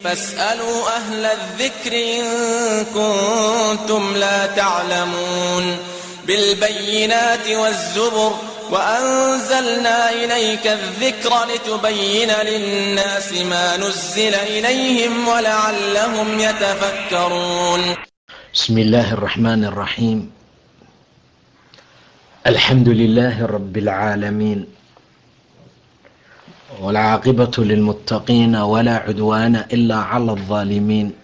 فاسألوا أهل الذكر إن كنتم لا تعلمون بالبينات والزبر وأنزلنا إليك الذكر لتبين للناس ما نزل إليهم ولعلهم يتفكرون بسم الله الرحمن الرحيم الحمد لله رب العالمين والعاقبة للمتقين ولا عدوان إلا على الظالمين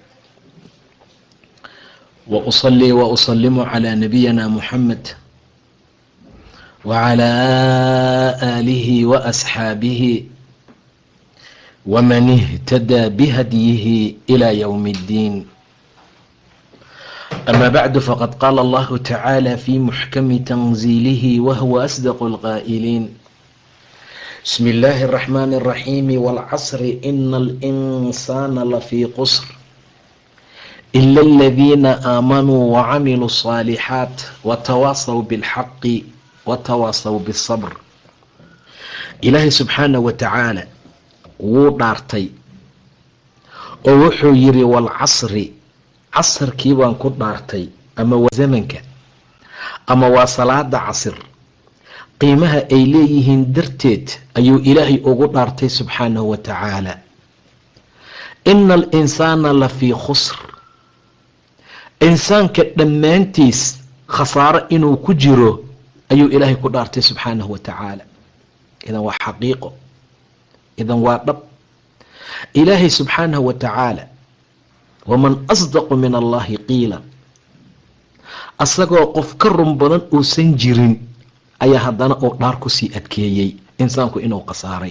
وأصلي وأسلم على نبينا محمد وعلى آله وأصحابه ومن اهتدى بهديه إلى يوم الدين أما بعد فقد قال الله تعالى في محكم تنزيله وهو أصدق القائلين بسم الله الرحمن الرحيم والعصر إن الإنسان لفي قصر إلا الذين آمنوا وعملوا الصالحات وتواصوا بالحق وتواصوا بالصبر إلهي سبحانه وتعالى wuu dhaartay oo wuxuu yiri walcasri casarkii baan ku dhaartay ama waa zamanka ama waa salaada casir qiimaha ay leeyihiin darteed ayuu ilaahay ugu dhaartay subxaanahu wa tacaala ina alinsaana la fii khusr insaanka dhammaantiis khasaaro inuu ku jiro ayuu ilaahay ku dhaartay subxaanahu wa tacaala idan waa xaqiiqo idan waa dhab ilaahay subxaanahu wa tacaala waman asdaqu min allahi qiila asagoo qof ka run badan uusan jirin ayaa haddana uu dhaar kusii adkeeyey insaanku inuu khasaaray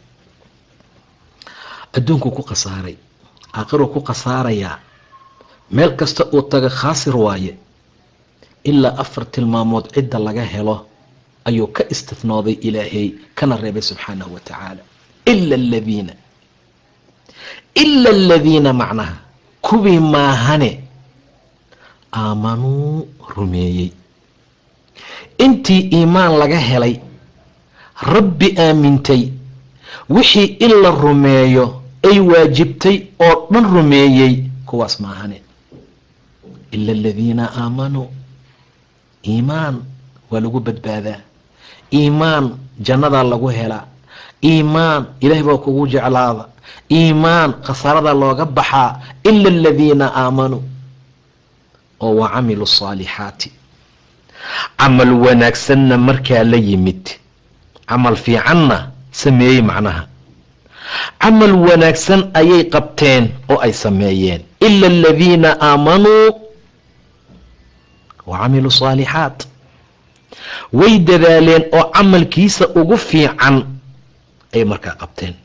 adduunkuu ku khasaaray aakhiruu ku khasaarayaa meel kasta uu taga khaasir waaye ilaa afar tilmaamood cidda laga helo ayuu ka istifnooday ilaahay kana reebay subxaanahu wa tacaala ila aladiina ila aladiina macnaha kuwii maahane aamanuu rumeeyey intii iimaan laga helay rabbi aamintay wixii in la rumeeyo ay waajibtay oo dhan rumeeyey kuwaas maahane ila aladiina aamanuu iimaan waa lagu badbaadaa iimaan jannadaa lagu helaa iimaan ilaahay baa kugu jeclaada iimaan khasaarada looga baxaa ila aladiina aamanuu oo wa camilu saalixaati camal wanaagsanna markaa la yimid camal fiicanna sameeyey macnaha camal wanaagsan ayay qabteen oo ay sameeyeen ila aladiina aamanuu wa camilu saalixaat way dadaaleen oo camalkiisa ugu fiican ayay markaa qabteen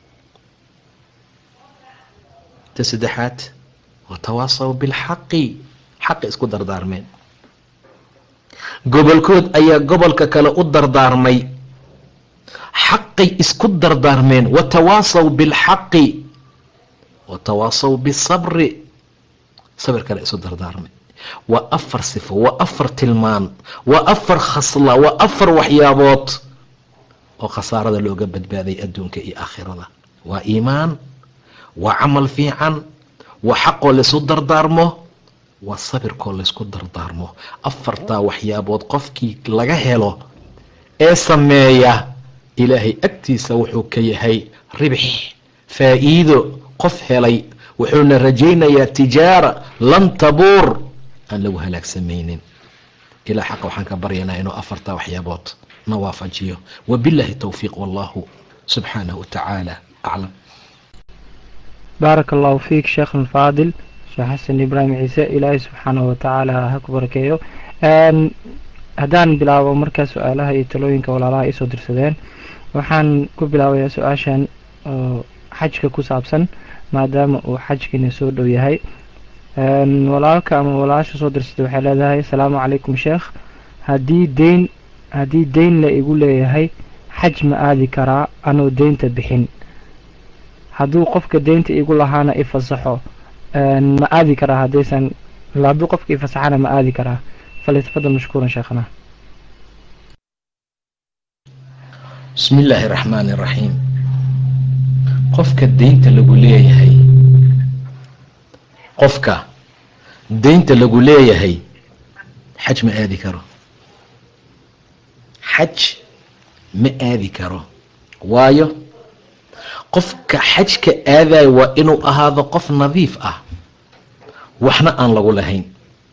ta saddexaad watawaasaw bilxaqi xaqi isku dardaarmeen gobolkood ayaa gobolka kale u dardaarmay xaqay isku dardaarmeen watawaasaw bilxaqi watawaasaw bisabri sabir kale isu dardaarmay waa afar sifo waa afar tilmaan waa afar khasla waa afar waxyaabood oo khasaarada looga badbaaday adduunka iyo aakhirada waa iimaan waa camal fiican waa xaqoo laysu dardaarmo waa sabirkoo laysku dardaarmo afartaa waxyaabood qofkii laga helo ee sameeya ilaahay agtiisa wuxuu ka yahay ribix faa-iido qof helay wuxuuna rajaynayaa tijaara lan tabuur aan lagu halaagsamaynin ilaa xaqa waxaan ka baryanaa inuu afartaa waxyaabood na waafajiyo wabillahi towfiiq wallahu subxaanahu watacaala aclam baaraka allahu fiik sheekh alfaadil sheekh xasan ibraahim ciise ilaahay subxaanahu watacaala ha ku barakeeyo haddaan bilaabo markaa su-aalaha iyo talooyinka walaalaha isoo dirsadeen waxaan ku bilaabayaa su-aashan oo xajka ku saabsan maadaama uu xajkiina soo dhow yahay walaalka ama walaasha soo dirsatay waxay leedahay asalaamu calaykum sheekh haddii deyn haddii deyn la igu leeyahay xaj ma aadi karaa anoo deynta bixin hadduu qofka deynta igu lahaana ifasaxo ma aadi karaa haddaysan hadduu qofka ifasaxana ma aadi karaa falitafadal mashkuuran sheekhana bismi illaahi raxmaani raxiim qofka deynta lagu leeyahay qofka deynta lagu leeyahay xaj ma aadi karo xaj ma aadi karo waayo qofka xajka aadayo waa inuu ahaado qof nadiif ah waxna aan lagu lahayn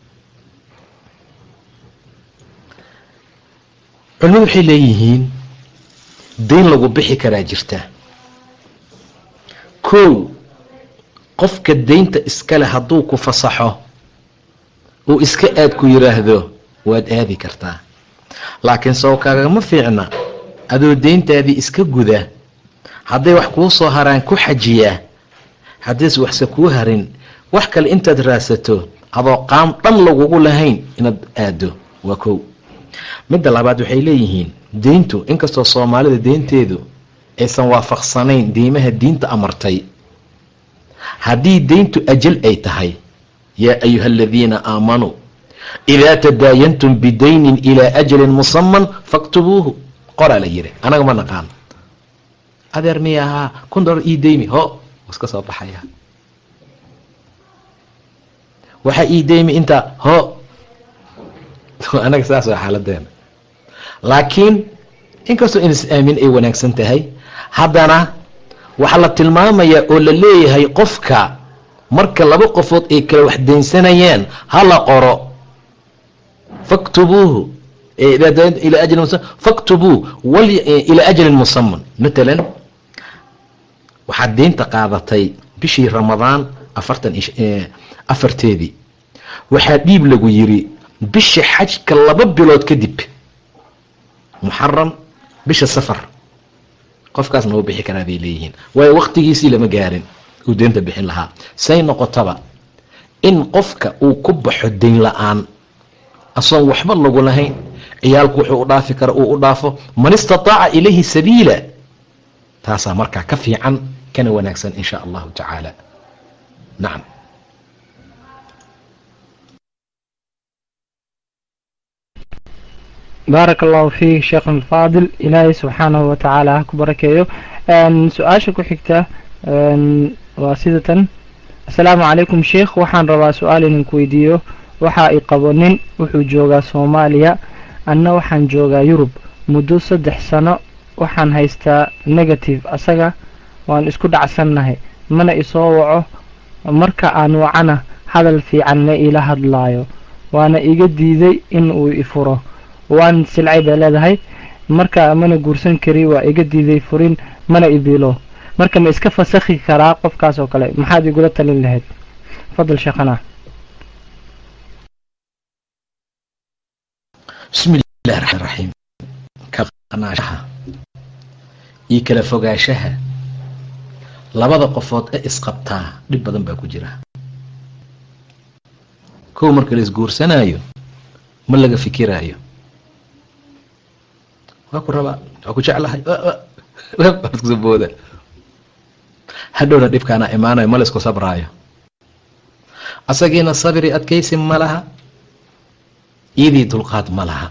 culimadu waxay leeyihiin deyn lagu bixi karaa jirta kow qofka deynta iskale hadduu ku fasaxo uu iska aad ku yiraahdo waad aadi kartaa laakiin soo kaagama fiicna adoo deyntaadii iska guda hadday wax kuu soo haraan ku xajiyaa haddiis waxse kuu harin wax kale intaad raadsato adoo qaam dhan lagugu lahayn inaad aado waa kow midda labaad waxay leeyihiin deyntu inkastoo soomaalida deynteedu aysan waafaqsanayn diimaha diinta amartay haddii deyntu ajal ay tahay yaa ayuha aladiina aamanuu idaa tadaayantum bidaynin ilaa ajalin musaman faktubuuhu qoraa la yiri anaga ma naqaan adeer miya ahaa kun dolar ii deymi ho iska soo baxaya waxaa ii deymi intaa ho anaga saas waa xaaladeena laakiin inkastoo in is aamin ay wanaagsan tahay haddana waxaa la tilmaamayaa oo la leeyahay qofka marka laba qofood ay kala wax daynsanayaan ha la qoro faktubuuhu ilaa ajalin musaman faktubuu ilaa ajalin musaman matalan waxaad deynta qaadatay bishii ramadaan afartan afarteedii waxaa dhiib lagu yiri bisha xajka laba bilood kadib muxaram bisha safar qofkaasna wuu bixi karaa bay leeyihiin waayo waktigiisii lama gaarin uu deynta bixin lahaa say noqotaba in qofka uu ku baxo deyn la-aan asoon waxba lagu lahayn ciyaalku wuxuu u dhaafi kara uu u dhaafo man istataaca ilayhi sabiila taasaa markaa ka fiican kana wanaagsan in sha allahu tacaala nacam baaraka allahu fiik sheekhan alfaadil ilaahay subxaanahu watacaala ha ku barakeeyo su-aasha ku xigta waa sida tan asalaamu calaykum sheikh waxaan rabaa su-aal idinku weydiiyo waxa i qabo nin wuxuu joogaa soomaaliya anna waxaan joogaa yurub muddo saddex sano waxaan haystaa negative asaga waan isku dhacsannahay mana isoo waco marka aan wacana hadal fiican ma iila hadlaayo waana iga diiday in uu ifuro waan silcay bay leedahay marka mana guursan kari waa iga diiday furin mana ibilo marka ma iska fasakhi karaa qofkaas oo kale maxaad igula talin lahayd fadal sheekhana bismi illahi raxmaan raxiim ka qanaashaha iyo kala fogaanshaha labada qofood ee isqabtaa dhib badan baa ku jira kow marka la isguursanaayo ma laga fikiraayo waa ku rabaa waa ku jeclahay iskuso booda hadhowna dhibkaana imaanayo ma la isku sabraayo asagiina sabiri adkaysi ma laha iyadii dulqaad ma laha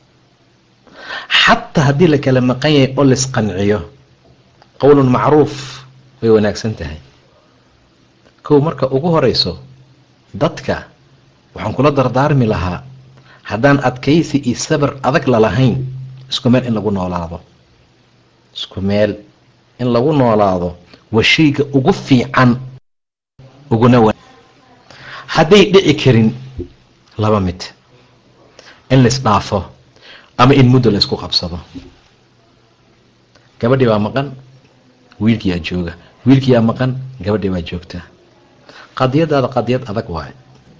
xataa haddii la kala maqan yahay oo laisqanciyo qowlun macruuf way wanaagsan tahay kow marka ugu horeyso dadka waxaan kula dardaarmi lahaa haddaan adkaysi iyo sabir adag lalahayn isku meel in lagu noolaado isku meel in lagu noolaado waa shayga ugu fiican uguna wa hadday dhici karin laba mid in laisdhaafo ama in muddo laysku qabsado gabadhii baa maqan wiilkiyaa jooga wiilkiyaa maqan gabadhii baa joogta qadiyadaada qadiyad adag waayo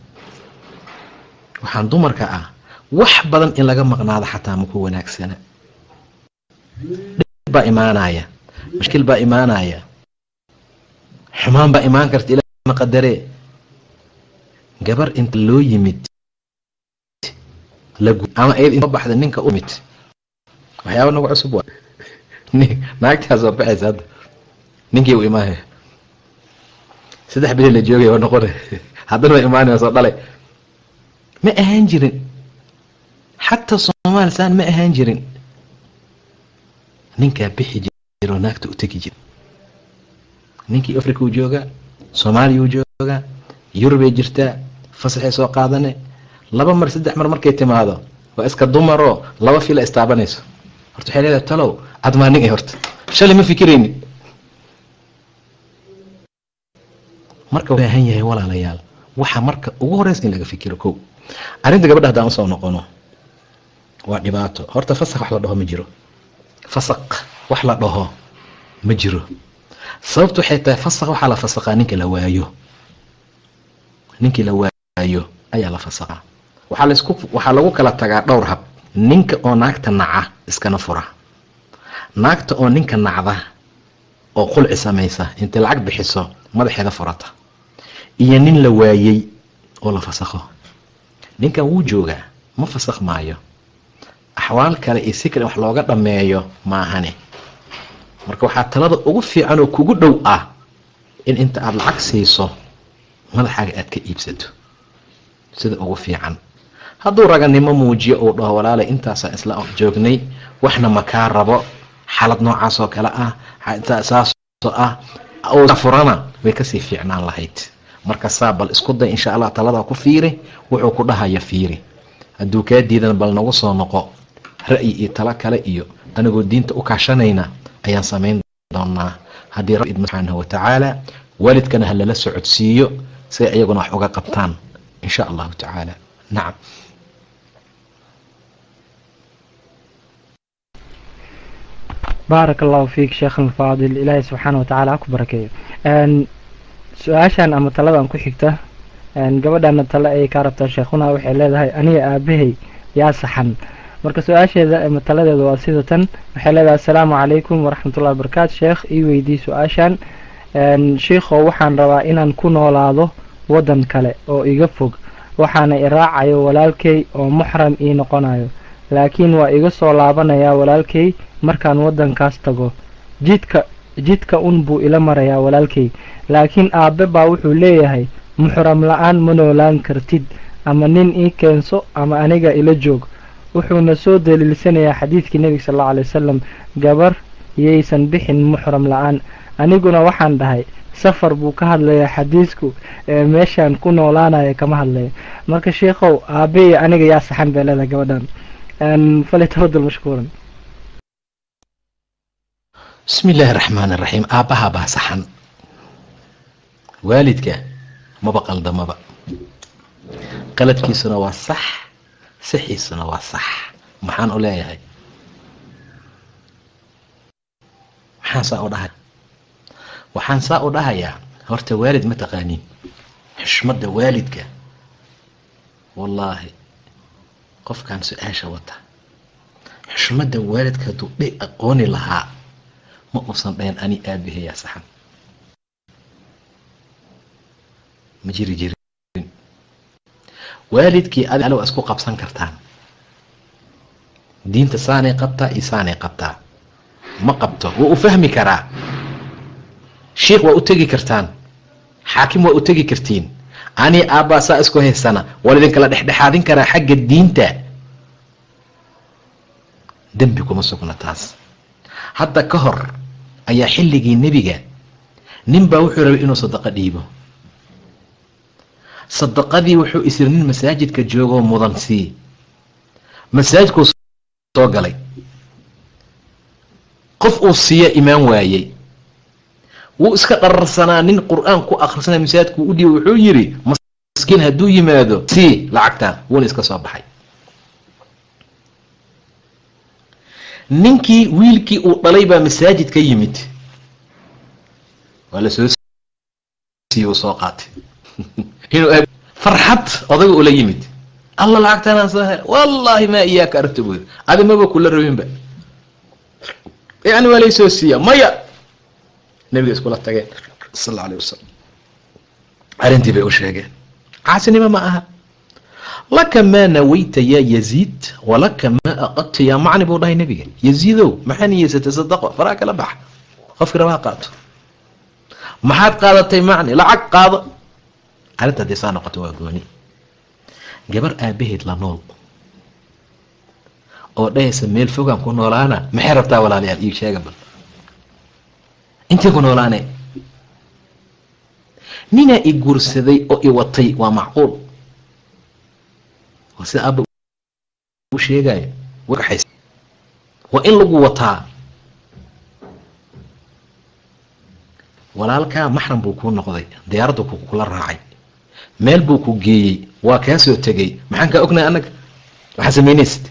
waxaan dumarka ah wax badan in laga maqnaado xataa maku wanaagsana dhib baa imaanaya mashkil baa imaanaya xumaan baa imaan karta ilaa ma qadaree gabar inta loo yimid ama iyad intoo baxda ninka u yimid waxyaaba nagu cusub waa naagtaas waa baxaysa hadda ninkii u imaanaya saddex bili la joogay waa noqona haddana waa imaanaya soo dhalay ma ahaan jirin xataa soomaali saan ma ahaan jirin ninkaa bixi jiro naagta u tegi jira ninkii africa uu joogaa soomaaliya uu joogaa yurubay jirtaa fasaxay soo qaadane laba mar saddex mar markay timaado waa iska dumaroo laba fila istaabanayso horta waxay leedahay talow admaanig ay horta shalay ma fikirayni marka baahan yahay walaalayaal waxa marka ugu horeysa in laga fikiro kow arrinta gabadha haddaan usoo noqono waa dhibaato horta fasaq wax la dhaho ma jiro fasaq wax la dhaho ma jiro sababtu waxay tahay fasaq waxaa la fasaqaa ninka la waayo ninkii la waayo ayaa la fasaqaa waxaa laisku waxaa lagu kala tagaa dhowr hab ninka oo naagta naca iskana fura naagta oo ninka nacda oo qulci samaysa intay lacag bixiso madaxeeda furata iyo nin la waayey oo la fasakho ninkan wuu joogaa ma fasakh maayo axwaal kale iyo si kale wax looga dhammeeyo maahane marka waxaa talada ugu fiican oo kugu dhow ah in inta aada lacag siiso madaxaaga aad ka iibsato sida ugu fiican hadduu raganimo muujiyo uu dhaho walaalay intaasaan isla joognay waxna makaa rabo xalad noocaas oo kale ah saasoo ah furana way kasii fiicnaan lahayd marka saa bal isku day insha allah taladaa ku fiiri wuxuu ku dhahaya fiiri hadduu kaa diidan bal nagu soo noqo ra'yi iyo talo kale iyo anigoo diinta u kaashanayna ayaan samayn doonaa haddii rabbi idmo subxaanahu watacaala waalidkana ha lala socodsiiyo si ay iyaguna wax uga qabtaan insha allahu tacaala nacam baarak allahu fiik sheekh alfaadil ilaahay subxaana watacaala ha ku barakeeyo su-aashan ama taladan ku xigta gabadhana tale ayay kaa rabtaa sheekhuna waxay leedahay aniga aabahay yaa saxan marka su-aasheeda ama taladeeda waa sida tan waxay leedahay assalaamu calaykum waraxmatullahi wabarakaatu sheekh ii weydii su-aashan sheikhow waxaan rabaa inaan ku noolaado waddan kale oo iga fog waxaana i raacayo walaalkay oo muxram ii noqonayo laakiin waa iga soo laabanayaa walaalkay markaan waddankaas tago jidka jidka un buu ila marayaa walaalkay laakiin aabe baa wuxuu leeyahay muxram la-aan ma noolaan kartid ama nin ii keenso ama aniga ila joog wuxuuna soo daliilsanayaa xadiidkii nebiga sal allau alay wasalam gabar yaysan bixin muxram la-aan aniguna waxaan dhahay safar buu ka hadlayaa xadiisku ee meeshaan ku noolaanaya kama hadlaya marka sheikhow aabe iyo aniga yaa saxan bay leedahay gabadhan fali tafadal mashkuuran bismi illaahi raxmaan iraxiim aabbaha baa saxan waalidka maba qaldamaba qaladkiisuna waa sax saxiisuna waa sax maxaan u leeyahay maxaan saa u dhahay waxaan saa u dhahayaa horta waalid ma taqaaniin xushmadda waalidka wallaahi qofkan su-aasha wata xushmadda waalidka hadduu dhe aqooni lahaa ma uusan dhayn ani aabahayaa saxan ma jiri jirin waalidkii adi waa isku qabsan kartaan diinta saanay qabtaa iyo saanay qabtaa ma qabto wuu u fahmi karaa sheikh waa u tegi kartaan xaakim waa u tegi kartiin ani aabbaa saa isku haysana waa idinkala dhexdhexaadin karaa xagga diinta dembi kuma sugna taas hadda ka hor ayaa xilligii nebiga nin baa wuxuu rabay inuu sadaqo dhiibo sadaqadii wuxuu isiri nin masaajidka joogoo mudan sii masaajidkuu soo galay qof uu siiya imaan waayey wuu iska dhararsanaa nin qur-aan ku akhrisanaya masaajidkuu u dhiiba wuxuu yidhi maskiin hadduu yimaado sii lacagtan wuuna iska soo baxay ninkii wiilkii uu dhalay baa masaajid ka yimid waa lasoo siiye uu soo qaatay inuu farxad odaga ula yimid alla lacagtanaan soo hel wallaahi maa iyaaka aragta buu yiri adi maba kula rabinba yani waa laysoo siiya maya nabiga iskula tageen sal alla alay wasalam arrintii bay u sheegeen caasinimo ma aha laka maa nawayta yaa yaziid walaka maa aqadta yaa macni buu dhahay nebiga yaziidow maxaa niyeysatay sadaqo faraa kala baxa qofkii rabaa qaato maxaad qaadatay macni lacag qaado arrinta haddii saa noqoto waa gooni gabar aabaheed la nool oo dhahaysa meel fogaan ku noolaana maxay rabtaa walaalayaal ii sheega bal intay ku noolaane ninaa i guursaday oo i watay waa macquul waa sida aaba u sheegayo waa in lagu wataa walaalkaa maxram buu kuu noqday diyaaraddu kula raacay meel buu ku geeyey waa kaa soo tegay maxaan kaa ognahay annaga waxaa samaynaysid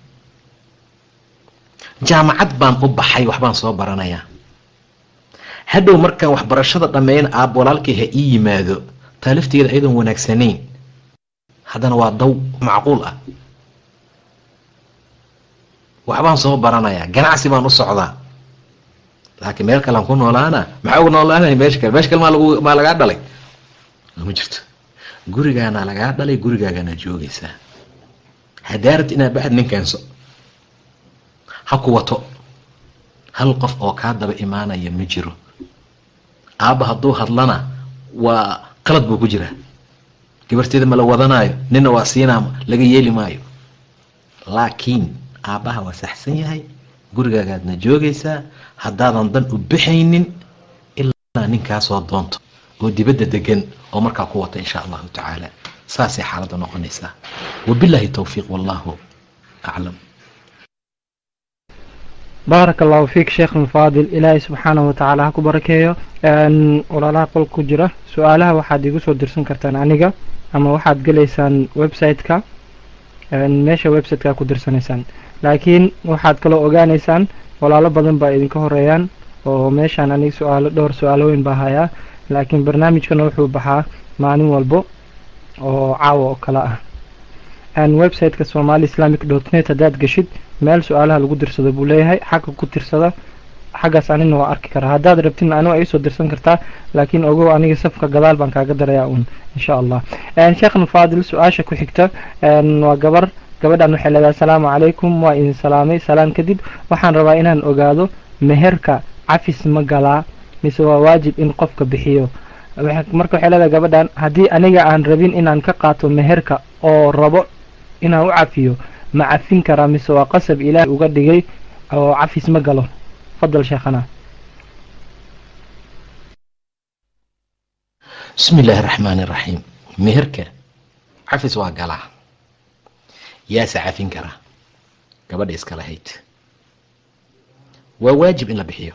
jaamacad baan u baxay waxbaan soo baranayaa hadhow markaan waxbarashada dhammeyn aab walaalkii ha ii yimaado taalifteeda ayadoon wanaagsanayn haddana waa daw macquul ah waxbaan soo baranayaa ganacsi baan u socdaa laakiin meel kalean ku noolaana maxaa ugu noolaanaya meesha kale meesha kale maa lagu maa lagaa dhalay ma jirto gurigaana lagaa dhalay gurigaagana joogaysaa hadaarat inaad baxad nin keenso ha ku wato hal qof oo kaa daba imaanaya ma jiro aabba hadduu hadlana waa qalad buu ku jiraa gabarteeda ma la wadanaayo nina waa siinaa laga yeeli maayo laakiin aabbaha waa saxsan yahay gurigaagaadna joogaysaa haddaadan dan u bixaynin ilaa ninkaasoo doonto oo dibadda degan oo markaa ku wata insha allahu tacaala saasay xaaladda noqonaysaa wabilaahi towfiiq wallahu aclam baaraka allahu fiik sheekh alfaadil ilaahay subxaanahu watacaala ha ku barakeeyo walaalaha qolka ku jira su-aalaha waxaad igu soo dirsan kartaan aniga ama waxaad gelaysaan website-ka meesha website-ka ku dirsanaysaan laakiin waxaad kaloo ogaanaysaan walaalo badan baa idinka horeeyaan oo meeshaan aniga su-aalo dhowr su-aalooyin baa hayaa laakiin barnaamijkana wuxuu baxaa maalin walbo oo caawa oo kale ah website-ka somali islamic dot net haddaad geshid meel su-aalaha lagu dirsado buu leeyahay xagga ku tirsada xaggaas anina waa arki karaa haddaad rabtin aniga iisoo dirsan kartaa laakiin ogow aniga safka gadaal baan kaaga darayaa uun insha allah sheekhan faadil su-aasha ku xigta waa gabar gabadhan waxay leedahay asalaamu calaykum waa idin salaamay salaan kadib waxaan rabaa inaan ogaado meherka cafis ma galaa mise waa waajib in qofka bixiyo marka waxay leedahay gabadhan haddii aniga aan rabin inaan ka qaato meherka oo rabo inaan u cafiyo ma cafin karaa mise waa qasab ilaahay uga dhigay oo cafis ma galo fadal sheekhana bismi illaahi araxmaani iraxiim meherka cafis waa galaa yaase cafin karaa gabadha iska lahayd waa waajib in la bixiyo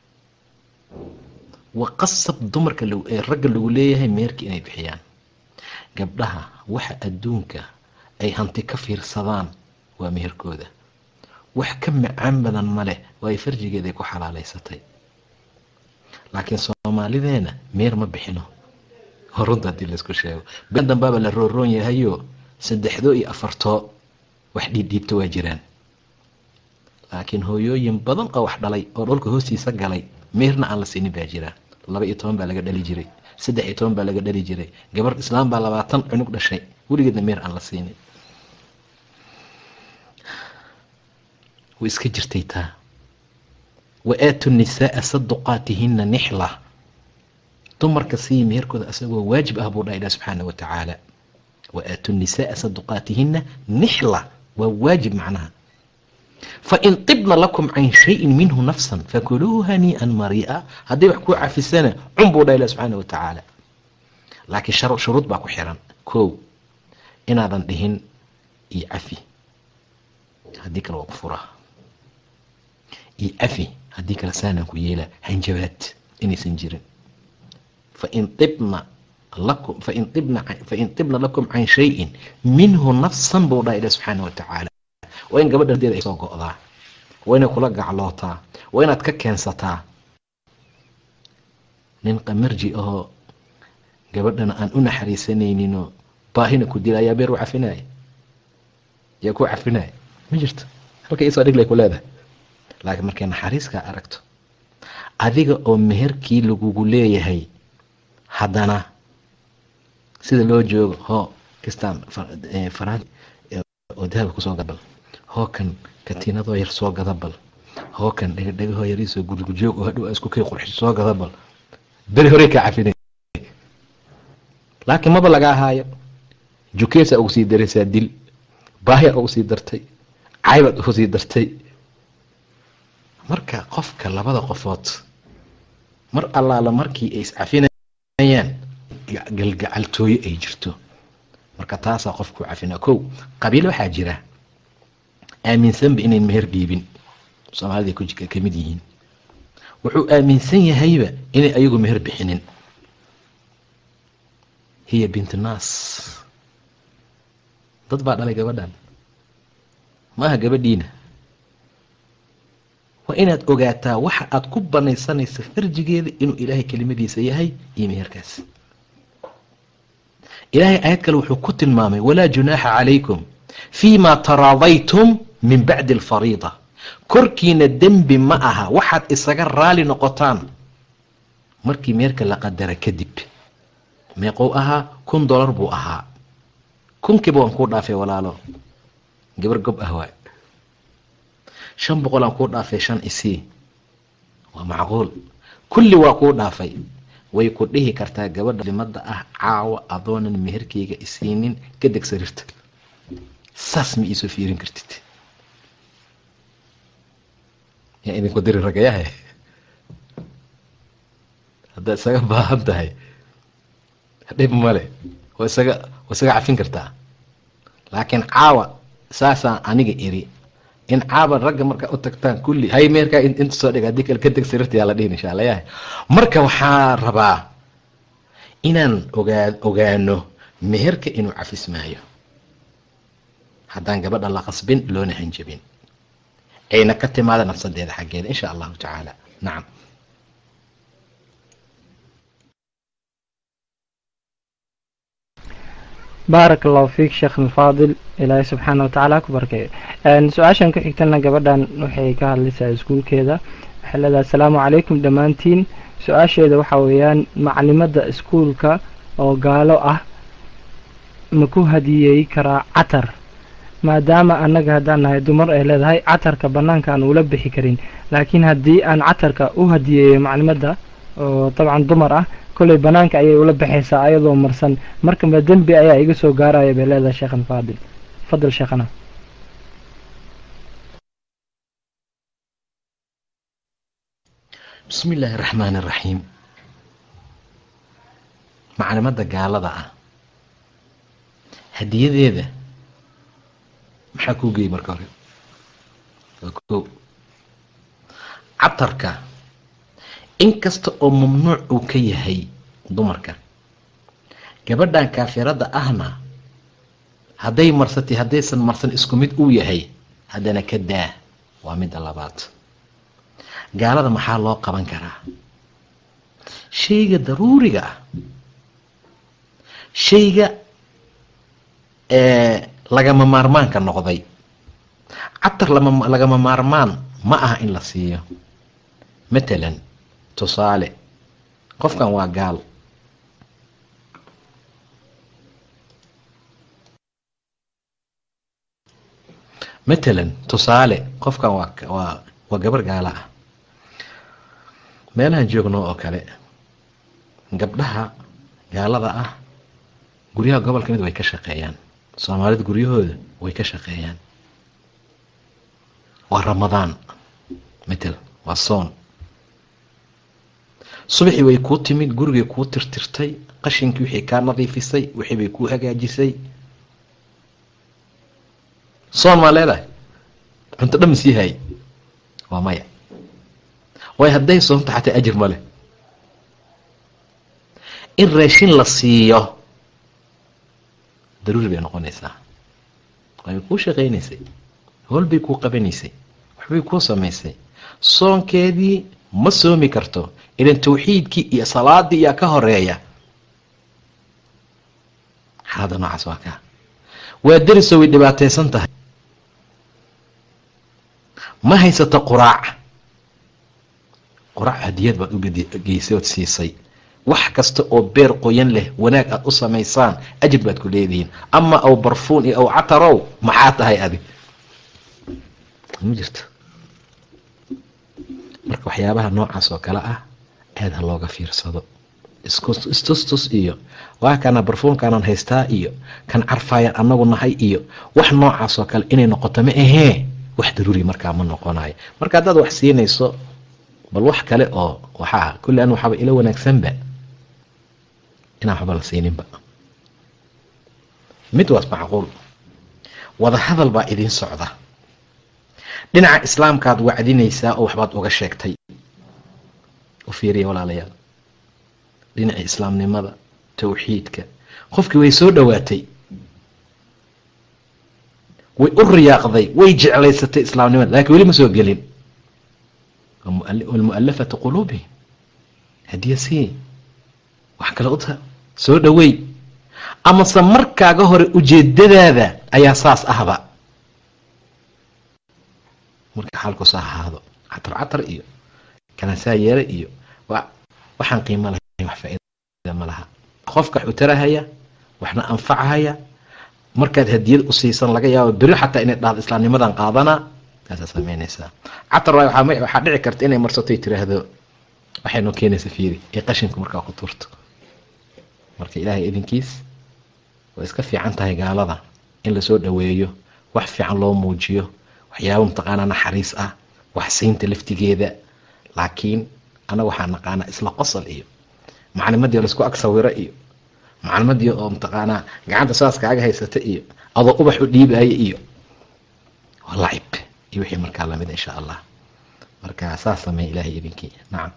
waa qasab dumarka ee ragga lagu leeyahay meherka inay bixiyaan gabdhaha waxa adduunka ay hanti ka fiirsadaan waa meherkooda wax ka macaan badan ma leh waa ay farjigeeday ku xalaalaysatay laakiin soomaalideena meher ma bixino runta haddii laisku sheego ben dambaaba la rooroon yahayo saddexdoo iyo afartoo wax dhiidhiibta waa jiraan laakiin hooyooyin badan oo wax dhalay oo dholka hoostiisa galay meherna aan la siinin baa jiraan laba iyo toban baa laga dhali jiray saddex iyo toban baa laga dhali jiray gabar islaam baa labaatan cunug dhashay weligeedna meher aan la siinin way iska jirtay taa wa aatu nisaaa saduqaatihina nixla dumarka sii meherkooda asagoo waajib ah buu dhaha ilah subxaana wa tacaala wa aatu nisaaa saduqaatihina nixla waa waajib macnaha fain tibna lakum can shayin minhu nafsan fakuluuhu hanii'an mari'a hadday wax kuu cafisana cun buu dhaha ilah subxaana wa tacaala laakiin shuruud baa ku xiran kow inaadan dhihin iyo cafi haddii kale waa ku furaa iyo cafi haddii kale saanaan ku yeelaa hanjabaad inaysan jirin fain ibna lakum fain ibna fain tibna lakum can shayin minhu nafsan buu dhaha ilah subxaana wa tacaala waa in gabadha deeda ay soo go'daa waa inay kula gaclootaa waa inaad ka keensataa nin qamarji ahoo gabadhana aan u naxariisanayninoo baahina ku dila ayaa beer u cafinaya yaa ku cafinaya ma jirto halka isoo dhiglay ku leedahay laakiin markay naxariiskaa aragto adiga oo meherkii lagugu leeyahay haddana sida loo joogo hoo kistaan faraan oo dahaba kusoo gadabal hoo kan katiinadoo yar soo gadabal hoo kan dhegadhegahoo yariisoo gurigujoog oo hadhow isku kay qurxi soo gadabal beri horey kaa cafinay laakiin maba laga ahaayo jukeesa ugu sii daraysaa dil baahya ugu sii dartay caybaad ugu sii dartay marka qofka labada qofood mar allaala markii ay iscafinayaan galgacaltooyo ay jirto marka taasaa qofku cafinaa kow qabiil waxaa jira aaminsanba inayn meher dhiibin soomaalida ku ka mid yihiin wuxuu aaminsan yahayba inay ayagu meher bixinin hiya bint naas dad baa dhalay gabadhan maaha gabadhiina waa inaad ogaataa waxa aad ku banaysanaysa farjigeeda inuu ilaahay kelimadiisa yahay iyo meherkaas ilaahay aayad kale wuxuu ku tilmaamay walaa junaaxa calaykum fii ma taraadaytum min bacdi alfariida korkiina dembi ma aha waxaad isaga raali noqotaan markii meherka la qadara kadib meeqou ahaa kun dollar buu ahaa kunkiiba waan kuu dhaafay walaalo gabar gob ah waay shan boqol aan kuu dhaafay shan isii waa macquul kulli waa kuu dhaafay way ku dhihi kartaa gabadha limada ah caawa adoonan meherkeyga isiinin ka deg sariirta saas ma iisoo fiirin kartid yaa idinku diri ragayahe haddaad isaga baahan tahay dhib male waa isaga waa isaga cafin kartaa laakiin caawa saasaan aniga iri in caawa ragga markaa u tagtaan kulli hay meerkaa inta soo dhig haddii kale ka deg sariirta yaa la dhihin insha allah yahay marka waxaa rabaa inaan ogaa ogaano meherka inuu cafismaayo haddaan gabadha la qasbin loona hanjabin ayna ka timaada nafsadeeda xaggeeda insha allahu tacaala nacam baarak allahu fiik sheekh alfaadil ilaahay subxaana watacaala ku barkeeyo su-aashan ku xigtana gabadhan waxay ka hadlaysaa iskuulkeeda waxay leedahay asalaamu calaykum dhammaantiin su-aasheeda waxaa weeyaan maclimada iskuulka oo gaalo ah ma ku hadiyey karaa catar maadaama annaga haddaan nahay dumar ay leedahay catarka bannaanka aan ula bixi karin laakiin haddii aan catarka u hadiyeeyo maclimadda oo dabcan dumar ah kolley bannaanka ayay ula baxaysaa ayadoo marsan marka ma dembi ayaa iga soo gaaraya bay leedahay sheekhan faadil fadal sheekhana bismi illaahi araxmaan iraxiim maclimadda gaalada ah hadiyadeeda maxaa kuu geeyey marka hore waa ko catarka inkasta oo mamnuuc uu ka yahay dumarka gabadhan kaafiradda ahna hadday marsatay haddaysan marsan isku mid uu yahay haddana ka daa waa midda labaad gaalada maxaa loo qaban karaa shayga daruuriga ah shayga lagama maarmaanka noqday catar lagama maarmaan ma aha in la siiyo matalan tusaale qofkan waa gaal matalan tusaale qofkan waa waa waa gabar gaala ah meelahan joogno oo kale gabdhaha gaalada ah guryaha gobolka mid way ka shaqeeyaan soomaalida guryahooda way ka shaqeeyaan waa ramadaan matal waa soon subaxii way kuu timid gurigay kuu tirtirtay qashinkii wixii kaa nadiifisay wixii bay kuu hagaajisay soon maa leedahay cunto dhan masii haay waa maya waayo hadday soonta xataa ajir ma leh in raashin la siiyo daruuri bay noqonaysaa way kuu shaqaynaysay howl bay kuu qabanaysay waxbay kuu samaysay soonkeedii ma soomi karto ilan tawxiidkii iyo salaadii iyaa ka horeeya xaalada noocaas waa kaa waa derisoo way dhibaataysan tahay ma haysato quraac quraac hadiyad baad u geysay ood siisay wax kasta oo beer qoyan leh wanaag aad u samaysaan ajir baad ku leedihiin ama aw barfuun iyo aw catarow maxaa tahay adig ma jirto marka waxyaabaha noocaas oo kale ah aad ha looga fiirsado istustus iyo waa kana barfuunkaanaan haystaa iyo kan carfaayaan anagu nahay iyo wax noocaas oo kale inay noqoto ma ahee wax daruuri markaa ma noqonayo marka haddaad wax siinayso bal wax kale oo waxaa kulli an waxaaba ila wanaagsanba inaan waxba la siininba mid waas macquul wada hadal baa idiin socda dhinaca islaamkaad wacdinaysaa oo waxbaad uga sheegtay u fiiriya walaalayaal dhinacii islaamnimada tawxiidka qofkii way soo dhowaatay way u riyaaqday way jeclaysatay islaamnimada lakiin weli ma soo gelin walmu'alafatu quluubihim hadiya sii wax kale uta soo dhowey amase markaaga hore ujeedadaada ayaa saas ahba marka xaalkuusa ahaado catar catar iyo kanaasaa yeere iyo waxaan qiimo lahayn wax faa'iida ma laha qofka wax u tarahaya waxna anfacahaya markaad hadiyad u siisan laga yaabo beri xataa inay dhahdo islaamnimadan qaadanaa taasaa samaynaysaa catar waay waxaa dhici karta inay marsato tiraahdo waxay noo keenaysa fiiri ee qashinku markaa ku tuurto marka ilaahay idinkiis way iska fiican tahay gaalada in lasoo dhoweeyo wax fiican loo muujiyo waxyaaba mataqaanaa naxariis ah wax siinta laftigeeda laakiin anaga waxaa naqaanaa isla qosol iyo maclimadii laisku ag sawiro iyo maclimadii oo mataqaanaa gacanta saas kaaga haysata iyo adoo ubax u dhiibaya iyo waa lacib iyo wixii markaa lamid insha allah marka saas sameeya ilaahay idinkii nacam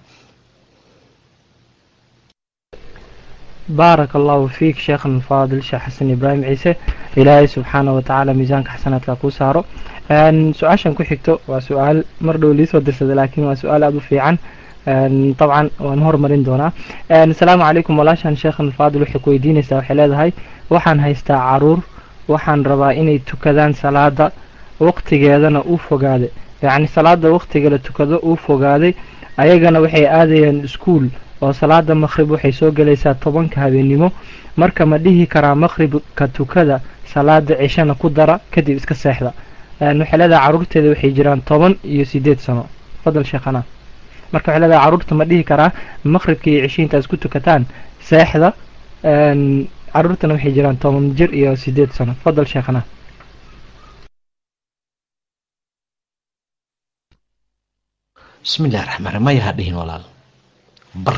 baaraka allahu fiik sheekhan faadil sheekh xasan ibraahim ciise ilaahay subxaana watacaala miisaanka xasanaadka kuu saaro su-aashan ku xigto waa su-aal mar dhow liisoo dirsada laakiin waa su-aal aada u fiican dabcan waan hormarin doonaa asalaamu calaykum walaashan sheekhan faadil waxay ku weydiinaysaa waxay leedahay waxaan haystaa caruur waxaan rabaa inay tukadaan salaada waqtigeedana uu fogaaday yacni salaada waqtiga la tukado uu fogaaday ayagana waxay aadayaan iskuol oo salaada maqhrib waxay soo gelaysaa tobanka habeennimo marka ma dhihi karaa maqhribka tukada salaada cishana ku dara kadib iska seexda waxay leedahay caruurteeda waxay jiraan toban iyo sideed sano fadal sheekhana marka waxay leedahay caruurta ma dhihi karaa maqhribka iyo cishi intaad isku tukataan seexda caruurtana waxay jiraan toban jir iyo sideed sano fadal sheekhana bismi illahi raxmaan raxiim maya ha dhihin walaal bar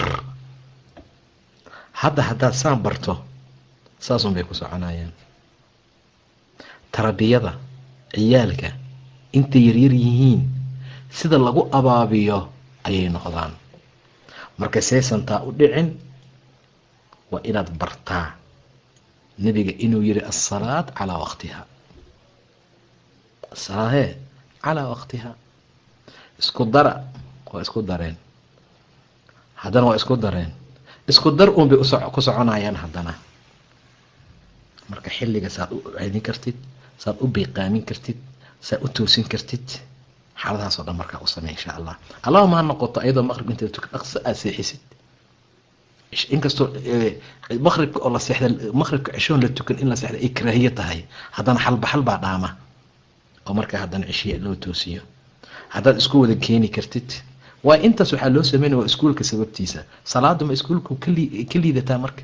hadda haddaad saan barto saasun bay ku soconayaan tarbiyada ciyaalka intay yaryar yihiin sida lagu abaabiyo ayay noqdaan marka saysantaa u dhicin waa inaad bartaa nebiga inuu yihi asalaad calaa waqtiha asalaadee calaa waqtiha isku dara waa isku dareen haddana waa isku dareen isku dar uun bay ku soconayaan haddana marka xilliga saad u ceedin kartid saad u biiqaamin kartid saad u toosin kartid xaaladahaasoo dhan markaa u samey insha allah allahuma ha noqoto ayadoo maqrib inta tukan dhaqso aad seexisid inkastoo maqribka oo la seexda maqribka cishoon la tukan in la seexda ay karaahiye tahay haddana xalbaxal baa dhaama oo markaa haddana cishiya loo toosiyo haddaad isku wada keeni kartid waa intaas waxaa loo sameynaya waa iskuulka sababtiisa salaada ma iskuulku kali ka liidataa marka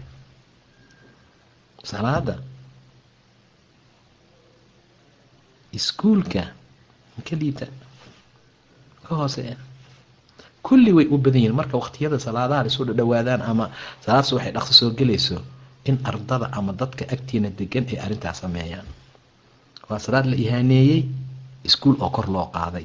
salaada iskuulka ma ka liita ka hoose kulli way u badan yihiin marka waqtiyada salaadaha isu dhadhawaadaan ama salaadsu waxay dhaqso soo gelayso in ardada ama dadka agtiina degan ay arrintaas sameeyaan waa salaad la ihaaneeyey iskuul oo kor loo qaaday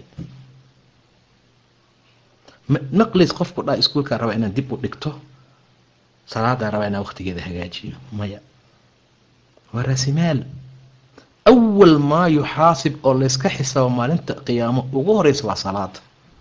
naqlis qofku dhaa iskuulkaa rabaa inaan dib u dhigto salaadaa rabaa inaan waqtigeeda hagaajiyo maya waa raasimaal awal maa yuxaasib oo layska xisaabo maalinta qiyaamo ugu horeysa waa salaada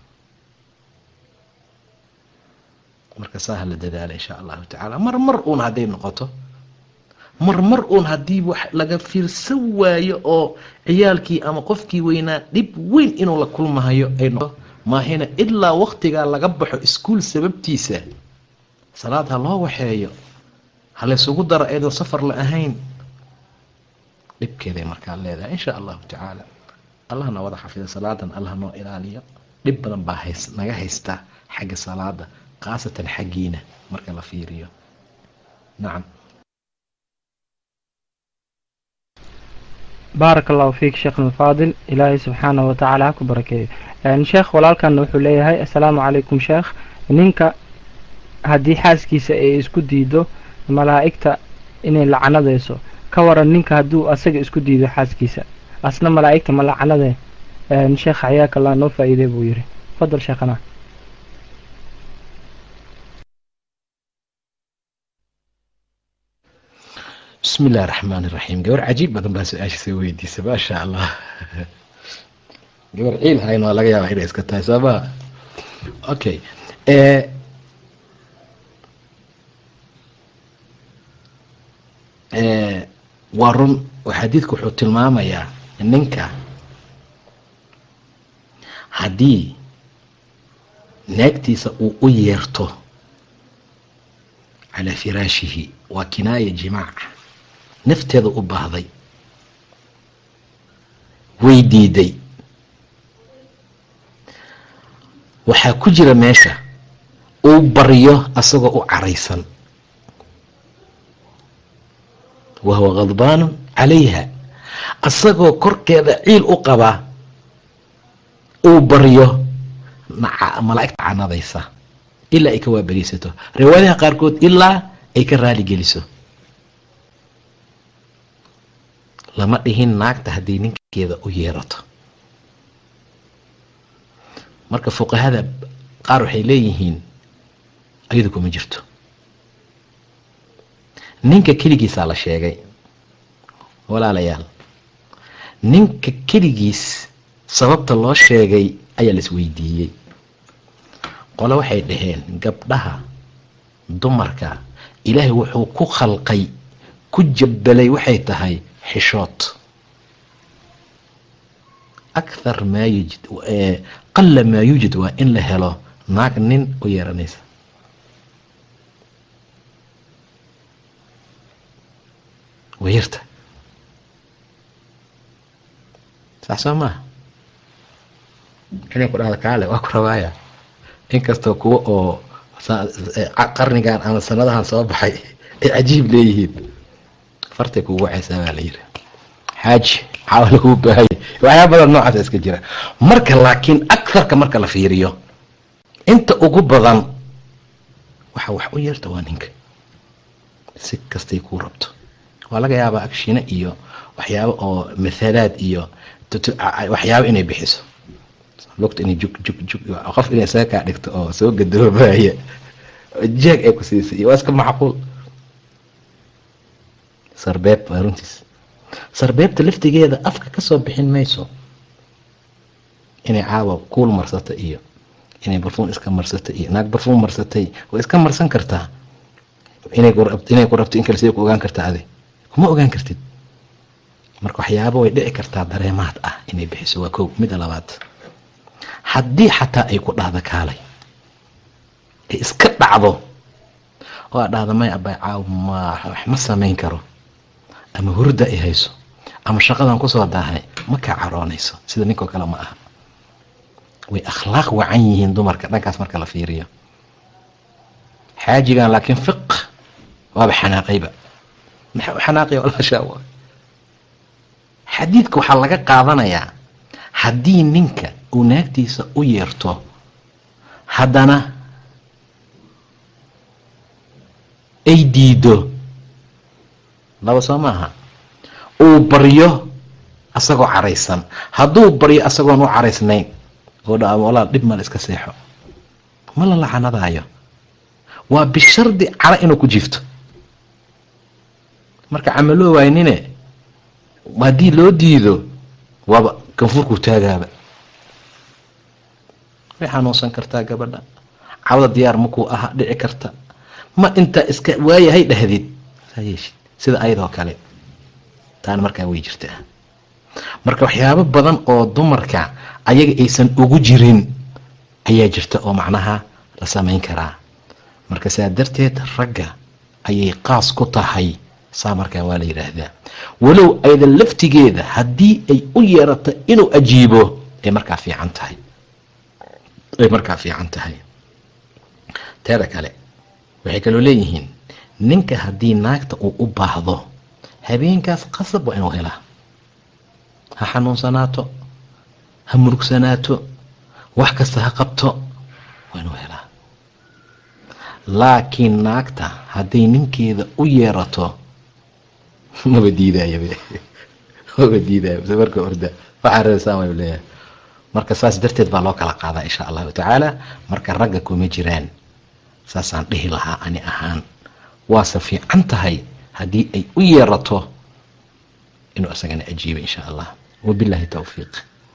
marka saaha la dadaala insha allahu tacaala mar mar uun hadday noqoto mar mar uun haddii wax laga fiirsan waayo oo ciyaalkii ama qofkii weynaa dhib weyn inuu la kulmahayo ay noqoto maahina ilaa waqtigaa laga baxo iskuul sababtiisa salaad ha loo waxeeyo ha laysugu daro ayadoo safar la ahayn dhibkeeday markaa leedahay insha allahu tacaala allahna wada xafida salaadan allah noo ilaaliyo dhib badan baa hays naga haysta xagga salaada khaasatan xaggiina marka la fiiriyo nacam baaraka allahu fiik sheekhna faadil ilaahay subxaanahu watacaala ha ku barakeeyo sheekh walaalkan wuxuu leeyahay assalaamu calaykum sheekh ninka haddii xaaskiisa ay isku diido malaa'igta inay lacanadayso ka waran ninka hadduu asaga isku diido xaaskiisa asna malaa'igta ma lacanade sheekh xayaaka allah noo faa'iidey buu yidhi fadal sheekhana bismi illahi raxmaan iraxiim gabar cajiib badan baa su-aasha soo weydiisa maasha allah gabar ciil hayn waa laga yaabaa inay iska tahay sooma okay waa run xadiidku wuxuu tilmaamayaa ninka haddii naagtiisa uu u yeerto calaa firaashihi waa kinaaya jimaac nafteeda u baahday way diiday waxaa ku jira meesha uu baryo asagoo u caraysan wa huwa khadbaanu calayha asagoo korkeeda ciil u qabaa uu baryo malaa'igta canadaysa ilaa ay ka waaberiisato riwaayadaha qaarkood ilaa ay ka raali geliso lama dhihin naagta haddii ninkeeda u yeerato marka fuqahada qaar waxay leeyihiin ayadu kuma jirto ninka keligiisaa la sheegay walaalayaal ninka keligiis sababta loo sheegay ayaa la isweydiiyey qole waxay dhaheen gabdhaha dumarka ilaahay wuxuu ku khalqay ku jabbalay waxay tahay xishood akhar maa yujid qalla maa yuujid waa in la helo naag nin u yeeranaysa wayarta sax soo maaha inay ku dhahda kaale waa ku rabaaya inkastoo kuwa oo qarnigan ama sanadahan soo baxay ay cajiib leeyihiin fartay kugu wacaysaa baa la yiri xaaji caawa laguu baahaya waxyaa badan noocaasa iska jira marka laakiin akarka marka la fiiriyo inta ugu badan waxa wax u yeerta waa ninka si kastay kuu rabto waa laga yaabaa agshine iyo waxyaabo oo mathalaad iyo waxyaabo inay bixiso lugta inay jug jug jug qof inay isaga kaa dhigto oo soo gadoobaya jeeg ay ku siisay iyo waa iska macquul sarbeeb waa runtiis sarbeebta laftigeeda afka kasoo bixin mayso inay caawa kuul marsata iyo inay barfuun iska marsata iyo naag barfuun marsatay way iska marsan kartaa inay inay ku rabto in kale siday ku ogaan kartaa adi kuma ogaan kartid marka waxyaabo way dhici kartaa dareemaad ah inay bixiso waa kow mida labaad haddii xataa ay ku dhahda kaalay ay iska dhacdo oo aad dhahda may abay caaw ma wax ma samayn karo ama hurda ay hayso ama shaqadan kusoo daahay ma kaa caroonayso sida ninkoo kale ma aha way akhlaaq wacan yihiin dumarka dhankaas marka la fiiriyo xaajigan laakiin fiq waaba xanaaqayba maxaa u xanaaqaya walaashaa wa xadiidka waxaa laga qaadanayaa haddii ninka uu naagtiisa u yeerto haddana ay diido laba soo maaha uu baryo asagoo caraysan hadduu baryo asagoon u caraysnayn oo dha walaal dhib male iska seexo ma la lacanadaayo waa bishardi cara inuu ku jiifto marka camaloo waynine haddii loo diido waaba kanfurkuu taagaaba way xanuunsan kartaa gabadha cawda diyaar makuu aha dhici karta ma intaa iska waayahay dhahdid saa yeeshid sida ayadoo kale taana markaa way jirtaa marka waxyaabo badan oo dumarka ayaga aysan ugu jirin ayaa jirta oo macnaha la samayn karaa marka saa darteed ragga ayay qaas ku tahay saa markaa waa la yidhaahdaa walow aydan laftigeeda haddii ay u yeerato inuu ajiibo ay markaa fiican tahay ay markaa fiican tahay teeda kale waxay kaloo leeyihiin ninka haddii naagta uu u baahdo habeenkaas qasab waa inuu helaa ha xanuunsanaato ha murugsanaato wax kasta ha qabto waa inuu helaa laakiin naagta hadday ninkeeda u yeerato maba diidaayo maba diidaayo mise marka orda waxaa reesaan way leeyahay marka saas darteed baa loo kala qaadaa insha allahu tacaala marka ragga kuma jiraan saasaan dhihi lahaa ani ahaan waase fiican tahay haddii ay u yeerato inuu isagana ajiibo insha allah wabillahi towfiiq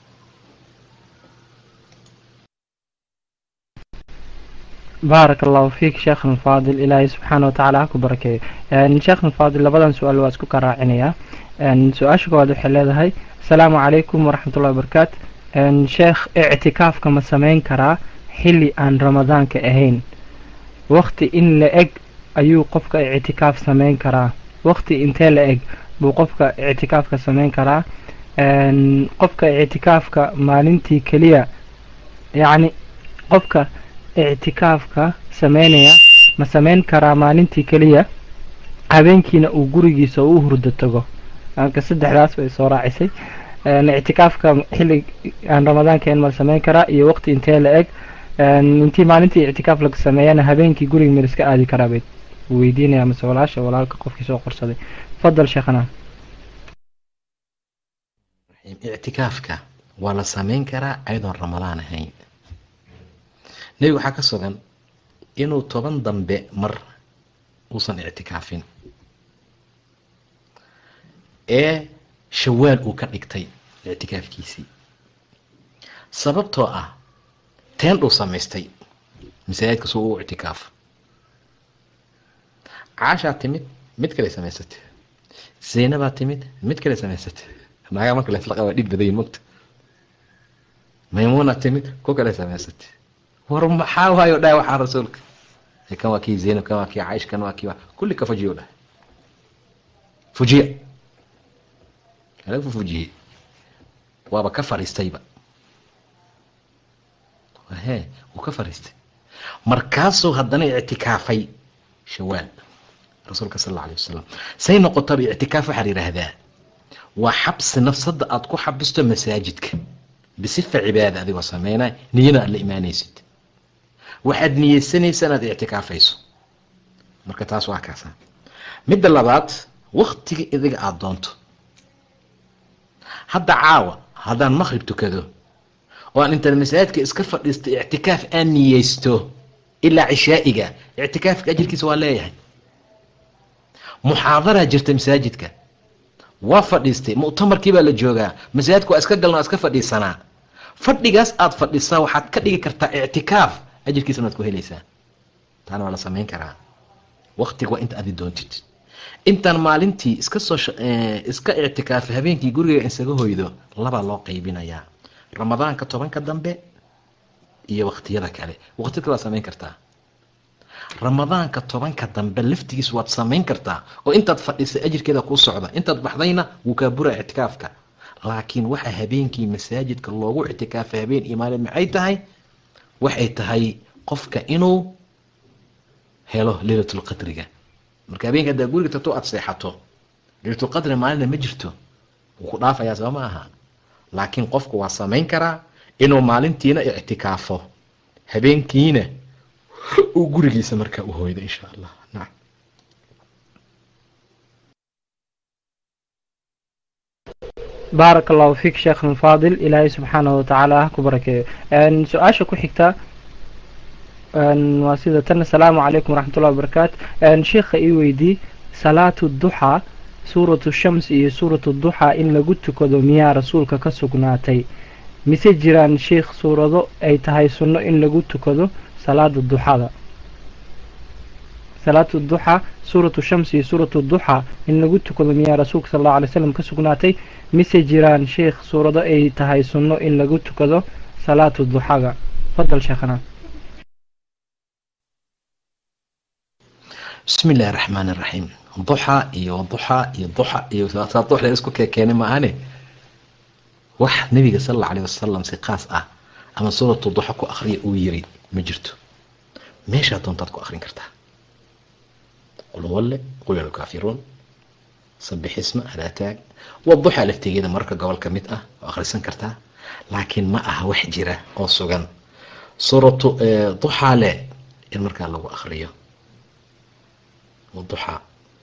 baarak allahu fiik sheekhna faadil ilaahay subxaana watacaala ha ku barakeeyo sheekhna faadil labadan su-aal waa isku karaacinayaa su-aasha koowaad waxay leedahay asalaamu calaykum waraxmatullahi wabarakaatu sheekh ictikaafka ma sameyn karaa xilli aan ramadaanka ahayn wakti in la eg ayuu qofka ictikaaf sameyn karaa wakti intee la eg buu qofka ictikaafka sameyn karaa qofka ictikaafka maalintii keliya yacni qofka ictikaafka sameynaya ma sameyn karaa maalintii keliya habeenkiina uu gurigiisa u hurdo tago marka saddexdaas bay soo raacisay ictikaafka xilli aan ramadaanka ma sameyn karaa iyo waqti intee la eg intii maalintii ictikaaf laga sameeyana habeenkii guriga meel iska aadi karaa bay weydiinaya mase walaasha walaalka qofkii soo qorsaday fadal sheekhana ictikaafka waa la sameyn karaa ayadoon ramadaan ahayn nebiga waxaa ka sugan inuu toban dambe mar uusan ictikaafin ee shawaal uu ka dhigtay ictikaafkiisii sababtoo ah teendhuu samaystay masaajidka suu u ictikaaf caashaa timid mid kale samaysatay zaynabaa timid mid kale samaysatay naagaa marka laslaqa waa dhib badayin mogta maymuuna timid ku kale samaysatay war maxaa waayo dhahay waxaa rasuulka kan waa kii zaynab kan waa kii caish kan waa kii kulli ka fujiyo dhahay fujiya alagu fujiyey waaba ka fariistayba he wuu ka fariistay markaasuu haddana ictikaafay shawaal rasuulka sal alla alay wasalam say noqotaba ictikaaf waxaa la yidhaahdaa waa xabsi nafsadda aada ku xabisto masaajidka bisifa cibaada adigoo sameynay niyada aad la imaanaysid waxaad niyeysanaysa inaad ictikaafayso marka taas waa kaasa midda labaad waktiga idiga aada doonto hadda caawa haddaan maqrib tukado oo aan intaan masaajidka iska fadhiista ictikaaf aan niyeysto ilaa cishaa'iga ictikaafka ajirkiisa waa leeyahay muxaadaraa jirta masaajidka waa fadhiistay mu'tamarkii baa la joogaa masaajidka waa iska galna waa iska fadhiisanaa fadhigaas aada fadhisaa waxaad ka dhigi kartaa ictikaaf ajirkiisana waad ku helaysaa taana waa la samayn karaa waktiga waa inta adi doontid intaan maalintii iska soo iska ictikaafay habeenkii guriga isaga hoydo labaa loo qaybinayaa ramadaanka tobanka dambe iyo waktiyada kale waktiyada kale waad samayn kartaa ramadaanka tobanka dambe laftigiis waad samayn kartaa oo intaad fadhisay ajirkeeda kuu socda intaad baxdayna wuu kaa bura ictikaafka laakiin waxa habeenkii masaajidka loogu ictikaafay habeen iyo maalin maxay tahay waxay tahay qofka inuu helo leylatulqadriga marka habeenka haddaa guriga tagto aada seexato leylatulqadri maalina ma jirto wuu ku dhaafayaa soo ma aha laakiin qofku waa samayn karaa inuu maalintiina ictikaafo habeenkiina uu gurigiisa markaa u hoydo insha allah nacam baarak allahu fiik sheekhna faadil ilaahay subxaanahu watacaala ha ku barakeeyo su-aasha ku xigta waa sida tan asalaamu calaykum waraxmatullahi wabarakaatu sheikha ii weydii salaatu duxaa suuratu shams iyo suuratu duxaa in lagu tukado miyaa rasuulka ka sugnaatay mise jiraan sheikh suurado ay tahay sunno in lagu tukado salaada duxada salaatu duxaa suuratu shams iyo suuratu duxaa in lagu tukado miyaa rasuulka sal allahu alay slam ka sugnaatay mise jiraan sheikh suurado ay tahay sunno in lagu tukado salaatu duxaga fadal sheekhana bismi illahi raxmaan iraxiim duxa iyo duxa iyo duxa iyo saa dux la isku keekeenay maahane wax nabiga sal alla alayh wasalam si qaas ah ama suuratu duxa ku akriya uu yiri ma jirto meeshaa doontaad ku akrin kartaa qul walle qul ya lkaafiruun sabix isma hadaataag waduxa laftigeeda mararka gobol ka mid ah oo akhrisan kartaa laakiin ma aha wax jira oo sugan suuratu duxaa le in markaa lagu akriyo duxaa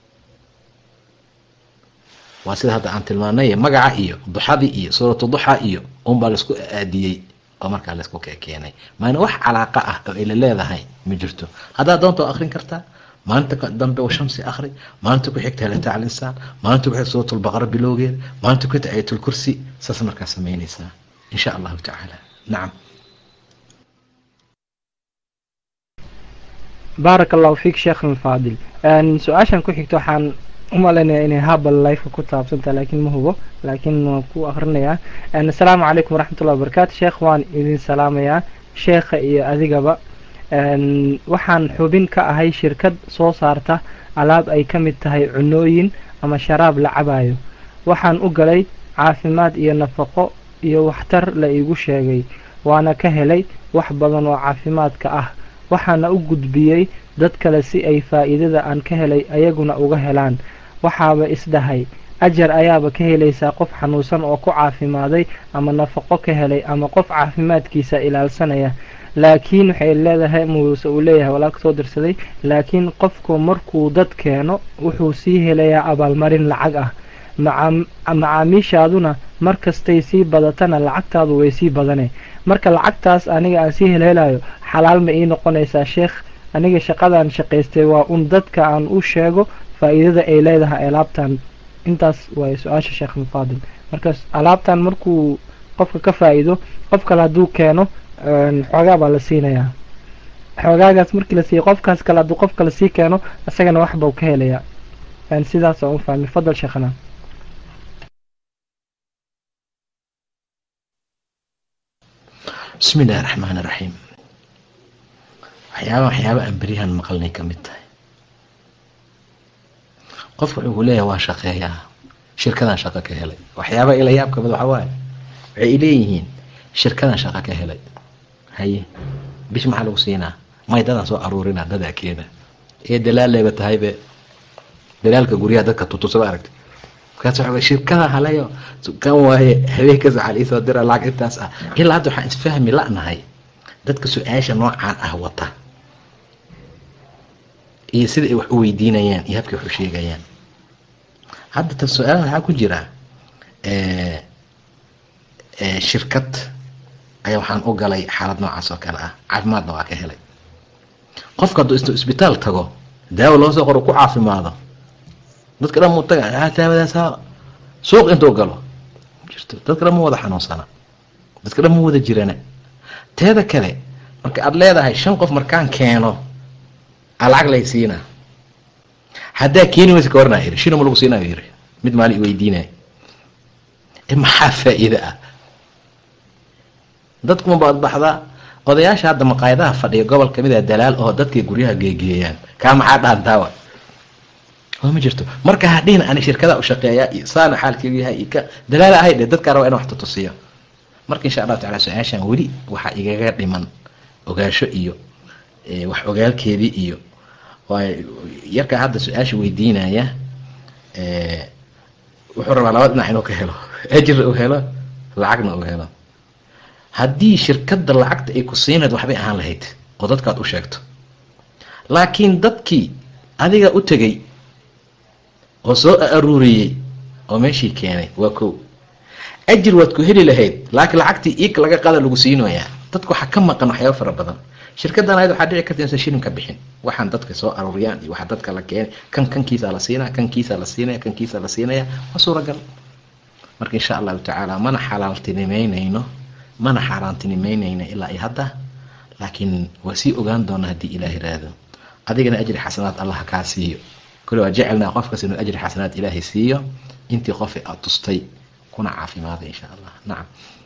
waa sida hadda aan tilmaanay magaca iyo duxadii iyo suuratu duxa iyo unbaa laisku aadiyey oo markaa laisku keenay maana wax calaaqa ah oo ayla leedahay ma jirto haddaad doonta waa akrin kartaa maalinta dambe wa shamsi akri maalinta ku xigta halata al insaan maalinta ku xigta suurat lbaqara bilowgeeda maalinta ku xigta ayat lkursi saas markaa samaynaysaa in sha allahu tacaala nacam baarak allahu fiik sheekhna alfaadil su-aashan ku xigto waxaan u malaynayaa inay habal lifeka ku taabsantaha laakiin ma hubo laakiin waan ku akrinayaa assalaamu calaykum waraxmatullahi wabarakaatu sheekh waan idin salaamayaa sheekha iyo adigaba waxaan xubin ka ahay shirkad soo saarta alaab ay ka mid tahay cunooyin ama sharaab la cabayo waxaan u galay caafimaad iyo nafaqo iyo waxtar la iigu sheegay waana ka helay wax badan oo caafimaadka ah waxaana u gudbiyey dad kale si ay faa'iidada aan ka helay ayaguna uga helaan waxaaba isdhahay ajar ayaaba ka helaysaa qof xanuunsan oo ku caafimaaday ama nafaqo ka helay ama qof caafimaadkiisa ilaalsanaya laakiin waxay leedahay muuse uu leeyahay walaalka soo dirsaday laakiin qofku markuu dad keeno wuxuu sii helayaa abaalmarin lacag ah macaamiishaaduna markastay sii badatana lacagtaadu way sii badane marka lacagtaas aniga aan sii helhelayo xalaal ma ii noqonaysaa sheekh aniga shaqadaan shaqaystay waa un dadka aan u sheego faa'iidada ay leedahay alaabtan intaas waay su-aasha sheekh mufaadil markaas alaabtan markuu qofka ka faa'iido qof kale hadduu keeno xoogaa baa la siinayaa xoogaagaas markii la siiya qofkaas kale hadduu qof kale sii keeno isagana wax bau ka helayaa sidaas aan u fahmay fadal sheekhana bismi illahi raxmaan iraxiim waxyaaba waxyaaba aan beryahan maqalnay ka mid tahay qofka wuxuu leeyahay waa shaqeeyaa shirkadan shaqo ka helay waxyaaba ila yaab kamid waxa waaye waxay leeyihiin shirkadan shaqo ka helay haye bish maxaa lagu siinaa may dadaan soo aruurina dadaa keena ee dalaaleyba tahaybe dalaalka guryaha dadka tutusaba aragti markaas waxa shirkada halayo kan waaye habeenkaas waxaa liisoo dira lacag intaas ah ilaa hadda waxaan isfahmi la'nahay dadka su-aasha noocaan ah wata iyo sida ay wax u weydiinayaan iyo habkay wax u sheegayaan hadda tan su-aalaha waxaa ku jira shirkad ayaa waxaan u galay xaalad noocaas oo kale ah caafimaadna waa ka helay qofka hadduu is isbitaal tago daawo loo soo qoro ku caafimaado dadka dhan muu taga daawadaasa suuq intuu galo jirto dadka dhan ma wada xanuunsana dadka dhan ma wada jirana teeda kale marka aada leedahay shan qof markaan keeno a lacag lay siinaa haddaa keeni waysa ka warnaa yiri shinama lagu siinaayo yiri mid maali i weydiinaya maxaa faa'iida ah dadkuma baad baxdaa odayaasha hadda maqaayadaha fadhiya gobol kamid a dalaal oo dadkay guryaha geegeeyaan kaa maxaa dhaantaawa oo ma jirto marka hadhihin ani shirkada u shaqeeyaa iyo saana xaalkeedu yahay iyo ka dalaala ahay dhe dadkaa rabaa ina wax tutusiyo marka insha allahu tacala su-aashan weli waxaa igaga dhiman ogaasho iyo wax ogaalkeedii iyo yarkaa hadda su-aasha weydiinaya wuxuu rabaa laba dhinac inuu ka helo ajirna uu helo lacagna uu helo haddii shirkadda lacagta ay ku siinayd waxbay ahaan lahayd oo dadkaad u sheegto laakiin dadkii adiga u tegey oo soo aruuriyey oo meeshii keenay waa kow ajir waad ku heli lahayd laakiin lacagtii iik laga qada lagu siinoyaa dadka waxaa ka maqan waxyaaba fara badan shirkadan ayad waxaa dhici karta insan shilin ka bixin waxaan dadka soo aruuriyaan iyo waxaa dadka la keenay kan kankiisa la siinaya kankiisa la siinaya kankiisa la siinaya waa suuragal marka insha allahu tacaala mana xalaaltinimeynayno mana xaaraantinimeynayno ilaa iyo hadda laakiin waa sii ogaan doona haddii ilaah iraahdo adigana ajri xasanaad allah kaa siiyo kule waa jecelnaa qofkas inuu ajri xasanaad ilaahay siiyo intii qofi aad tustay kuna caafimaaday insha allah nacam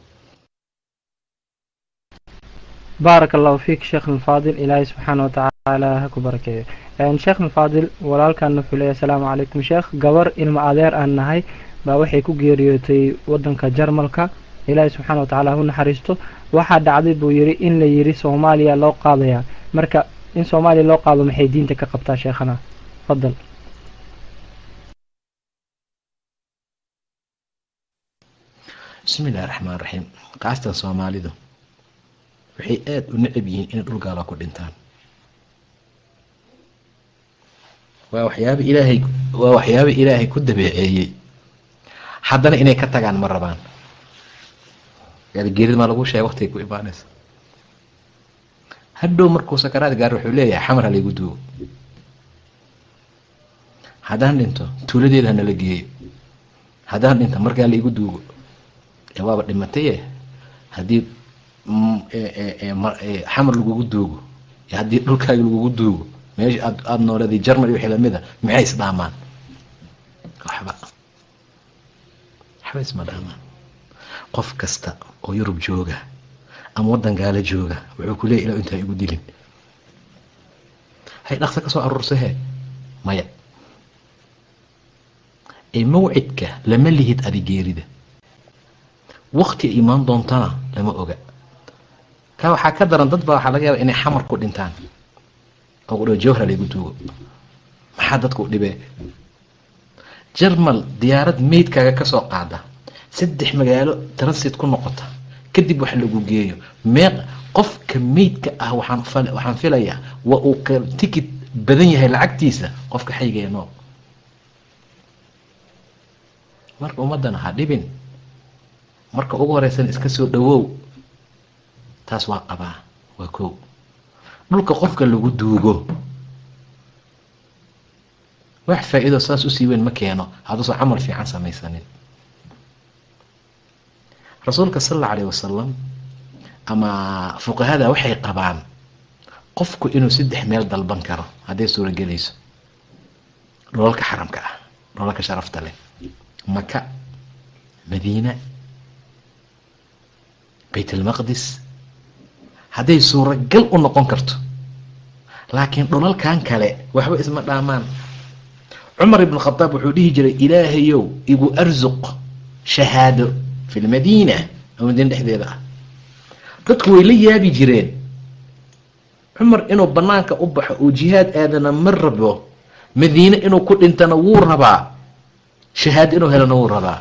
baarak allahu fiik sheekh alfaadil ilaahay subxaana watacaala ha ku barakeeyo sheekh alfaadil walaalkan wuxuu leeyahy asalaamu calaykum sheekh gabar ilmo adeer aan nahay baa waxay ku geeriyootay wadanka jarmalka ilaahay subxaana watacaala hu naxariisto waxaa dhacday buu yidhi in la yidhi soomaaliya loo qaadayaa marka in soomaaliya loo qaado maxay diinta ka qabtaa sheekhana fadal bismi illahi raxmaan raxiim kaastan soomaalidu waxay aada u necab yihiin inay dhul gaala ku dhintaan waa waxyaaba ilaahay waa waxyaaba ilaahay ku dabeeceeyey haddana inay ka tagaan ma rabaan geerida maa lagu sheega waqtigay ku imaanaysa hadhow markuu sakaraad gaar wuxuu leeyahay xamar ha laygu duugo haddaan dhinto tuuladeeda hanala geeyo haddaan dhinto markaa laigu duugo ee waaba dhimataye haddii xamar lagugu duugo iyo haddii dhulkaaga lagugu duugo meesha aad aada nooleeday jarmal iyo wixii lamida maxay isdhaamaan waxba waxba isma dhaamaan qof kasta oo yurub jooga ama waddan gaalo jooga wuxuu ku leeyay ila intaa igu dilin hay dhaqsa ka soo aruursahe maya ee mawcidka lama lihid adigeerida wakti ay imaan doontana lama oga ka waxaa ka daran dad baa waxaa laga yaaba inay xamar ku dhintaan oo ku dh jawhra laygu duugo maxaa dadka u dhibee jarmal diyaarad meydkaaga ka soo qaada saddex magaalo transit ku noqota kadib wax lagu geeyo meeq qofka meydka ah waxaan waxaan filayaa waa uu ka tikid badan yahay lacagtiisa qofka xaygee nool marka ummaddana ha dhibin marka ugu horeysan iska soo dhawow taas waa qabaa waa kow dhulka qofka lagu duugo wax faa-iido saas usii weyn ma keeno hadduusan camal fiican samaysanin rasuulka sal alla alayh wasalam ama fuqahada waxay qabaan qofku inuu saddex meel dalban karo hadday suuragelayso dholalka xaramka ah dholalka sharafta leh maka madiina bayt almaqdis hadday suuragal u noqon karto laakiin dholalkan kale waxba isma dhaamaan cumar ibn khadaab wuxuu dhihi jiray ilaahayow igu arsuq shahaado fi lmadiina oo madiina dhexdeeda ah dadku way la yaabi jireen cumar inuu banaanka u baxo oo jihaad aadana ma rabo madiine inuu ku dhintana wuu rabaa shahaado inuu helana wuu rabaa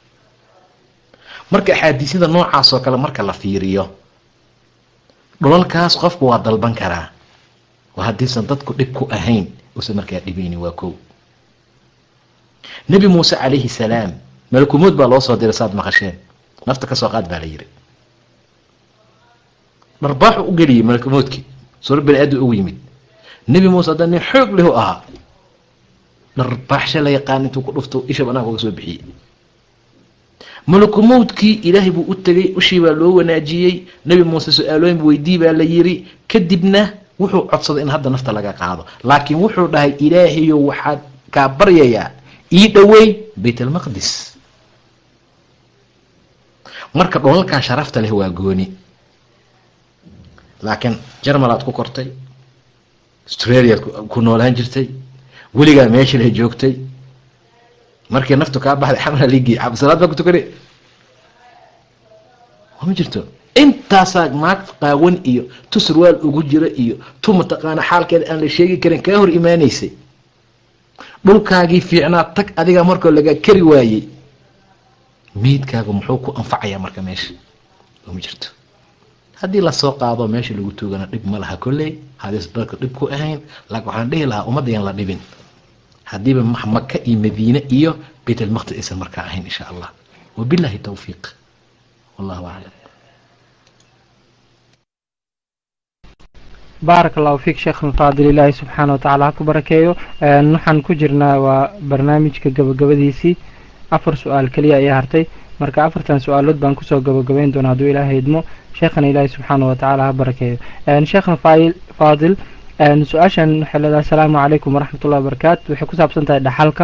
marka axaadiisyada noocaas oo kale marka la fiiriyo dhulalkaas qofku waa dalban karaa waa haddiisan dadku dhib ku ahayn uusan markaa dhibayni waa kow nebi muuse calayhi salaam malakumood baa loo soo diray saad maqasheen nafta kasoo qaad baa la yiri dharbaaxu u geliyay malakumoodkii suuro bani aadam ugu yimid nebi muuse hadda nin xoog lehu ahaa dharbaaxsha la yaqaan intuu ku dhufto isha banaanka uga soo bixiyey malakumowdkii ilaahay buu u tegay ushii baa loo wanaajiyey nebi muuse su-aalooyin weydii baa la yiri kadibna wuxuu codsaday in hadda nafta laga qaado laakiin wuxuu dhahay ilaahayo waxaad kaa baryayaa ii dhoweey bayt almaqdis marka dholalkan sharafta leh waa gooni laakiin jarmal aad ku kortay australiaad ku noolaan jirtay weligaa meesha leh joogtay markii naftu kaa baxday xamla ligi salaad baa ku tukane ma jirto intaasaa maag qaawan iyo tu surwaal ugu jira iyo tu mataqaana xaalkeeda aan la sheegi karin kaa hor imaanaysay dhulkaagii fiicnaa tag adigaa markoo laga kari waayey meydkaaga muxuu ku anfacayaa marka meesha ma jirto haddii lasoo qaado meesha lagu tuugana dhib ma laha kolley hadiis dalka dhib ku ahayn laakiin waxaan dhihi lahaa ummadda yaan la dhibin haddiiba maka iyo madiine iyo bayt almaqdis aysan markaa ahayn insha allah wabillahi tawfiiq wallahu aclam baarak allahu fiik sheekh alfaadil ilaahi subxaana wa tacaala ha ku barakeeyo waxaan ku jirnaa waa barnaamijka gabagabadiisii afar su-aal keliya ayaa hartay marka afartan su-aalood baan kusoo gabagabayn doona hadduu ilaahay idmo sheekhana ilaahi subxaana wa tacaala ha barakeeyo sheekhna faadil su-aashan waxay leedahay asalaamu calaykum waraxmatullahi wabarakaatu waxay ku saabsan tahay dhaxalka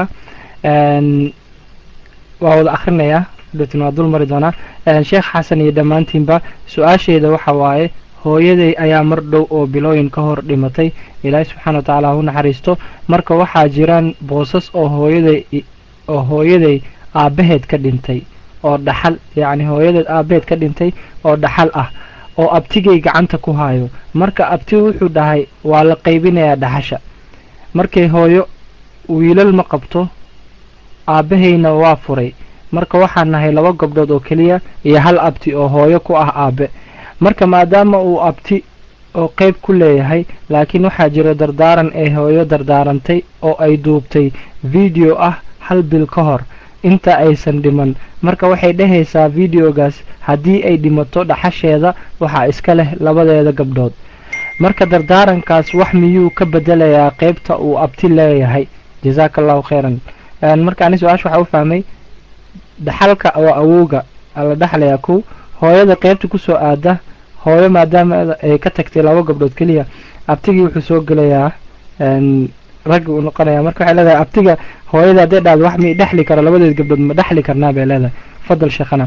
waa wada akrinayaa datin waa dul mari doonaa sheekh xasan iyo dhammaantiinba su-aasheyda waxa waaye hooyaday ayaa mar dhow oo bilooyin ka hor dhimatay ilaahay subxaana wa tacaala ha u naxariisto marka waxaa jiraan boosas oo hooyaday oo hooyaday aabbaheed ka dhintay oo dhaxal yacni hooyadeed aabbaheed ka dhintay oo dhaxal ah oo abtigay gacanta ku haayo marka abti wuxuu dhahay waa la qaybinayaa dhaxasha markay hooyo wiilal ma qabto aabbahayna waa furay marka waxaan nahay laba gabdhood oo keliya iyo hal abti oo hooyo ku ah aabe marka maadaama uu abti oo qeyb ku leeyahay laakiin waxaa jira dardaaran ay hooyo dardaarantay oo ay duubtay video ah hal bil ka hor inta aysan dhiman marka waxay dhehaysaa videogaas haddii ay dhimato dhaxasheeda waxaa iska leh labadeeda gabdhood marka dardaarankaas wax miyuu ka bedelayaa qeybta uu abti leeyahay jazaaka allahu khayran marka ani su-aasha waxaa u fahmay dhaxalka oo awowga la dhaxlayaa kow hooyada qeybta kusoo aada hooyo maadaama ay ka tagtay laba gabdhood keliya abtigii wuxuu soo gelayaa raggi uu noqonaya marka waxay leedahay abtiga hooyada hadday dhahdo wax mi dhexli karo labadeed gabdhood ma dhexli karnaa bay leedahay fadal sheekhana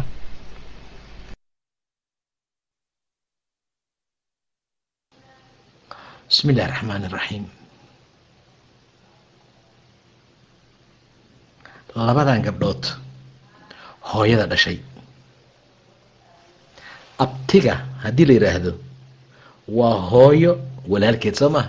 bismi illahi raxmaan iraxiim labadan gabdhood hooyada dhashay abtiga haddii la yidhaahdo waa hooyo walaalkeed soo maha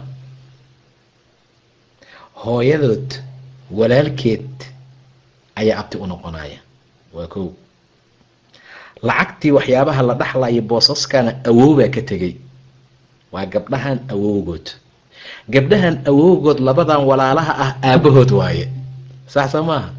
hooyadood walaalkeed ayaa abti u noqonaya waa kow lacagtii waxyaabaha la dhaxlayo boosaskana awowbaa ka tegay waa gabdhahan awowgood gabdhahan awowgood labadan walaalaha ah aabahood waaye sax soo maaha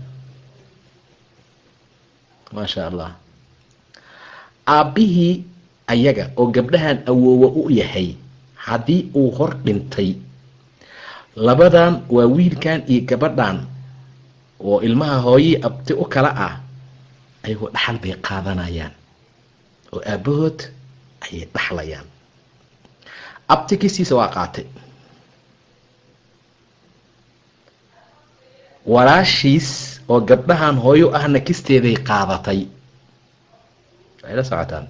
maasha allah aabbihii ayaga oo gabdhahan awoowa u yahay haddii uu hor dhintay labadan waa wiilkan iyo gabadhan oo ilmaha hooyii abti u kala ah ayagoo dhaxal bay qaadanayaan oo aabahood ayay dhaxlayaan abti kistiisa waa qaatay walaashiis oo gabdhahan hooyo ahna kisteeday qaadatay waxay la socotaan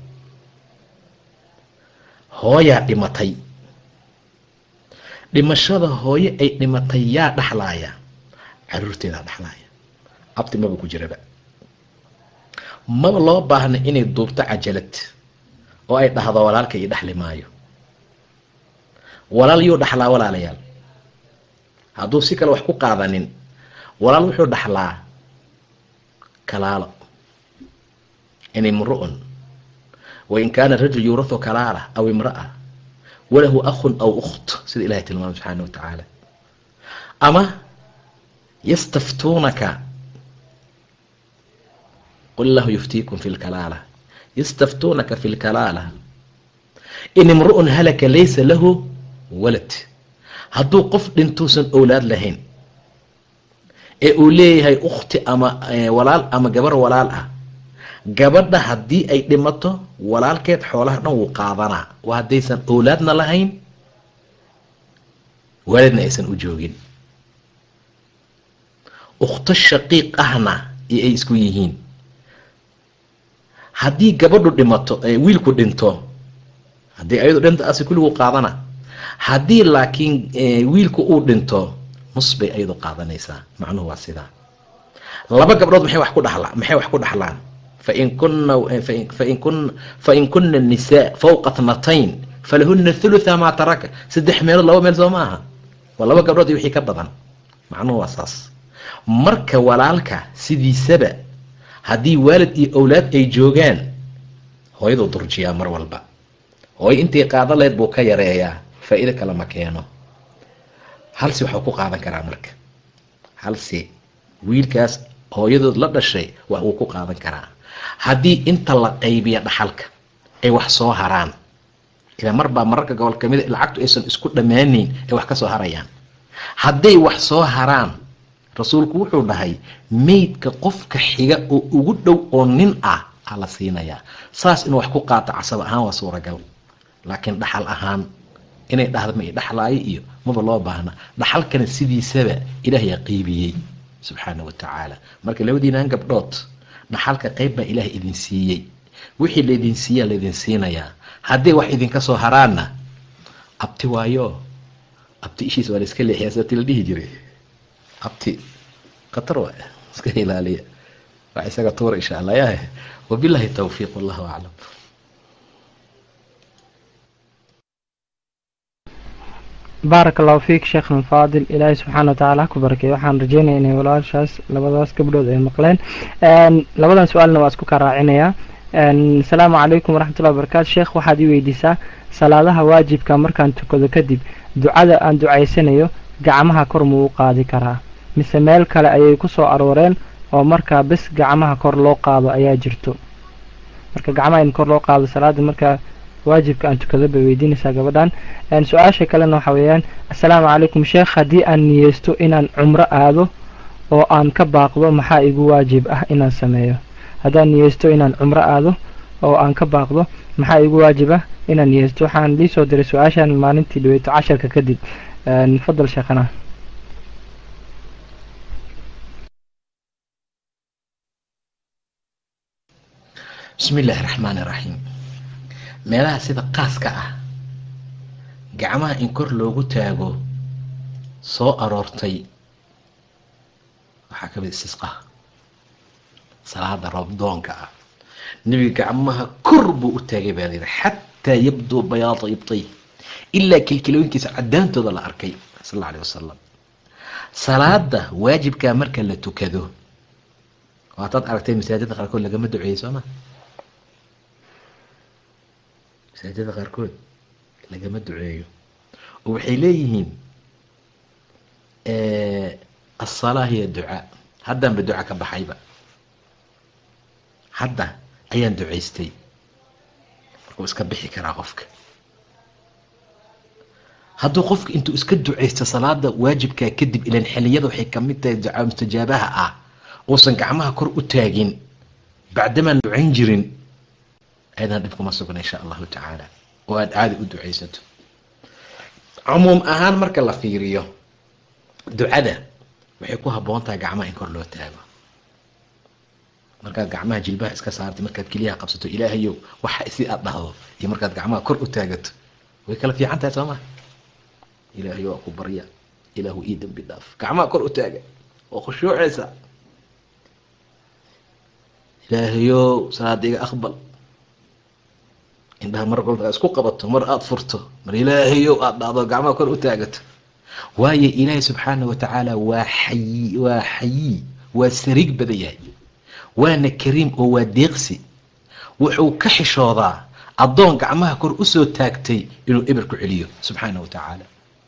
hooyaa dhimatay dhimashada hooyo ay dhimatay yaa dhaxlaaya caruurteedaa dhaxlaaya abti maba ku jiraba maba loo baahna inay duubto cajalad oo ay dhahdo walaalka io dhexli maayo walaal yuu dhaxlaa walaalayaal hadduu si kale wax ku qaadanin walaal wuxuu dhaxlaa kalaalo in imru'un wain kaana rajul yuurahu kalaala aw imra'a walahu akhun aw ukht sida ilahay tilmaamay subxaana wa tacaala ama yastaftuunaka qul lahu yuftiikum fi lkalaala yastaftuunaka fi lkalaala in imru'un halaka laysa lahu walad hadduu qof dhintuusan owlaad lahayn ee uu leeyahay ukhti ama walaal ama gabar walaal ah gabadha haddii ay dhimato walaalkeed xoolaha dhan wuu qaadanaa waa haddaysan owlaadna lahayn waalidna aysan u joogin ukhto shaqiiq ahna iyo ay isku yihiin haddii gabadhu dhimato wiilku dhinto haddii ayadu dhinto asi kulligu qaadana haddii laakiin wiilku uu dhinto nus bay ayadu qaadanaysaa macnuhu waa sidaa laba gabdhood maxay wax ku dhaxla maxay wax ku dhaxlaan fain kuna fain kun fain kuna nisaa fawqa tnatayn falahuna thulutha maa taraka saddex meelood laba meel soo ma aha waa laba gabdhood iyo wixii ka badan macnuhu waa saas marka walaalka sidiisaba haddii waalid iyo owlaad ay joogaan hooyaduu durjiyaa mar walba hooyo intii qaada lahayd buu ka yareeyaa faa-iido kale ma keeno halsi waxuu ku qaadan karaa marka halsi wiilkaas hooyadood la dhashay wax wuu ku qaadan karaa haddii inta la qaybiya dhaxalka ay wax soo haraan ila marbaa mararka gobol kamida lacagtu aysan isku dhammaanayn ay wax ka soo harayaan hadday wax soo haraan rasuulku wuxuu dhahay meydka qofka xiga oo ugu dhow oo nin ah aa la siinayaa saas inuu wax ku qaato casab ahaan waa suuragal laakiin dhaxal ahaan inay dhahda ma i dhaxlaayo iyo maba loo baahna dhaxalkana sidiisaba ilaahayaa qiibiyey subxaana wa tacaala marka labadiinaan gabdhood dhaxalka qayb baa ilaah idin siiyey wixii laydin siiyaa laydin siinayaa hadday wax idinka soo haraanna abti waayo abti ishiis waa la iska leexiyaa sati la dhihi jiray abti khatar waay iska ilaaliya wax isaga tuura insha allah yahe wabillahi tawfiiq wallahu aclam baaraka allahu fiik sheekhna faadil ilaahay subxaana watacaala ha ku barakeey waxaan rajeynaya inay walaashaas labadaas gabdhood ay maqleen labadan su-aalna waa isku kaa raacinayaa asalaamu calaykum waraxmatullahi wabarakatu sheekh waxaad ii weydiisaa salaadaha waajibka markaan tukado kadib ducada aan ducaysanayo gacmaha kor muu u qaadi karaa mise meel kale ayay ku soo arooreen oo markaa bes gacmaha kor loo qaado ayaa jirto marka gacmaha in kor loo qaado salaada markaa waajibka aan tukado bay weydiinaysaa gabadhan su-aasha kalena waxa weeyaan assalaamu calaykum sheekh haddii aan niyeysto inaan cumro aado oo aan ka baaqdo maxaa igu waajib ah inaan sameeyo haddaan niyeysto inaan cumro aado oo aan ka baaqdo maxaa igu waajib ah inaan niyeysto waxaan liisoo diray su-aashan maalintii dhaweyto casharka kadib fadal sheekhana bismi illaahi raxmaani raxiim meelaha sida qaaska ah gacmaha in kor loogu taago soo aroortay waxaa ka mid istisqa salaada roobdoonka ah nebiga gacmaha kor buu u taagay baa layidhi xataa yabduu bayaada ibtay ilaa kilkilooyinkiisa caddaantooda la arkay sal alla alay wasalam salaada waajibkaa marka la tukado waataad aragtay masaajida qaarkood lagama duceeyey soo ma masaajida qaarkood lagama duceeyo oo waxay leeyihiin asalaa hiya ducaa haddanba duca ka baxayba hadda ayaan ducaystay markuu iska bixi karaa qofka hadduu qofka intuu iska ducaysto salaada waajibkaa kadib ilan xiliyada waxay kamid tahay ducaa mustajaabaha ah uusan gacmaha kor u taagin bacdamaan ducayn jirin ayadana dhib kuma sugna insha allahu tacaala oo aad caadi u ducaysato cumuum ahaan marka la fiiriyo ducada waxay ku habboon tahay gacmaha in kor loo taago markaad gacmaha jilbaha iska saartay markaad keliyaha qabsato ilaahayow waxa si aad dhahdo iyo markaad gacmaha kor u taagato way kala fiican tahay soo maa ilaahayo waa ku barya ilaahu ii dambi dhaaf gacmaha kor u taaga oo khushuucaysa ilaahayow salaada iga aqbal indhaha mar walba isku qabato mar aada furto mar ilaahayow aada dhacdo gacmaha kor u taagato waayo ilaahay subxaana wa tacaala waa xayi waa xayi waa sariig badan yahay waana kariim oo waa deeqsi wuxuu ka xishoodaa addoon gacmaha kor usoo taagtay inuu eber ku celiyo subxaana wa tacaala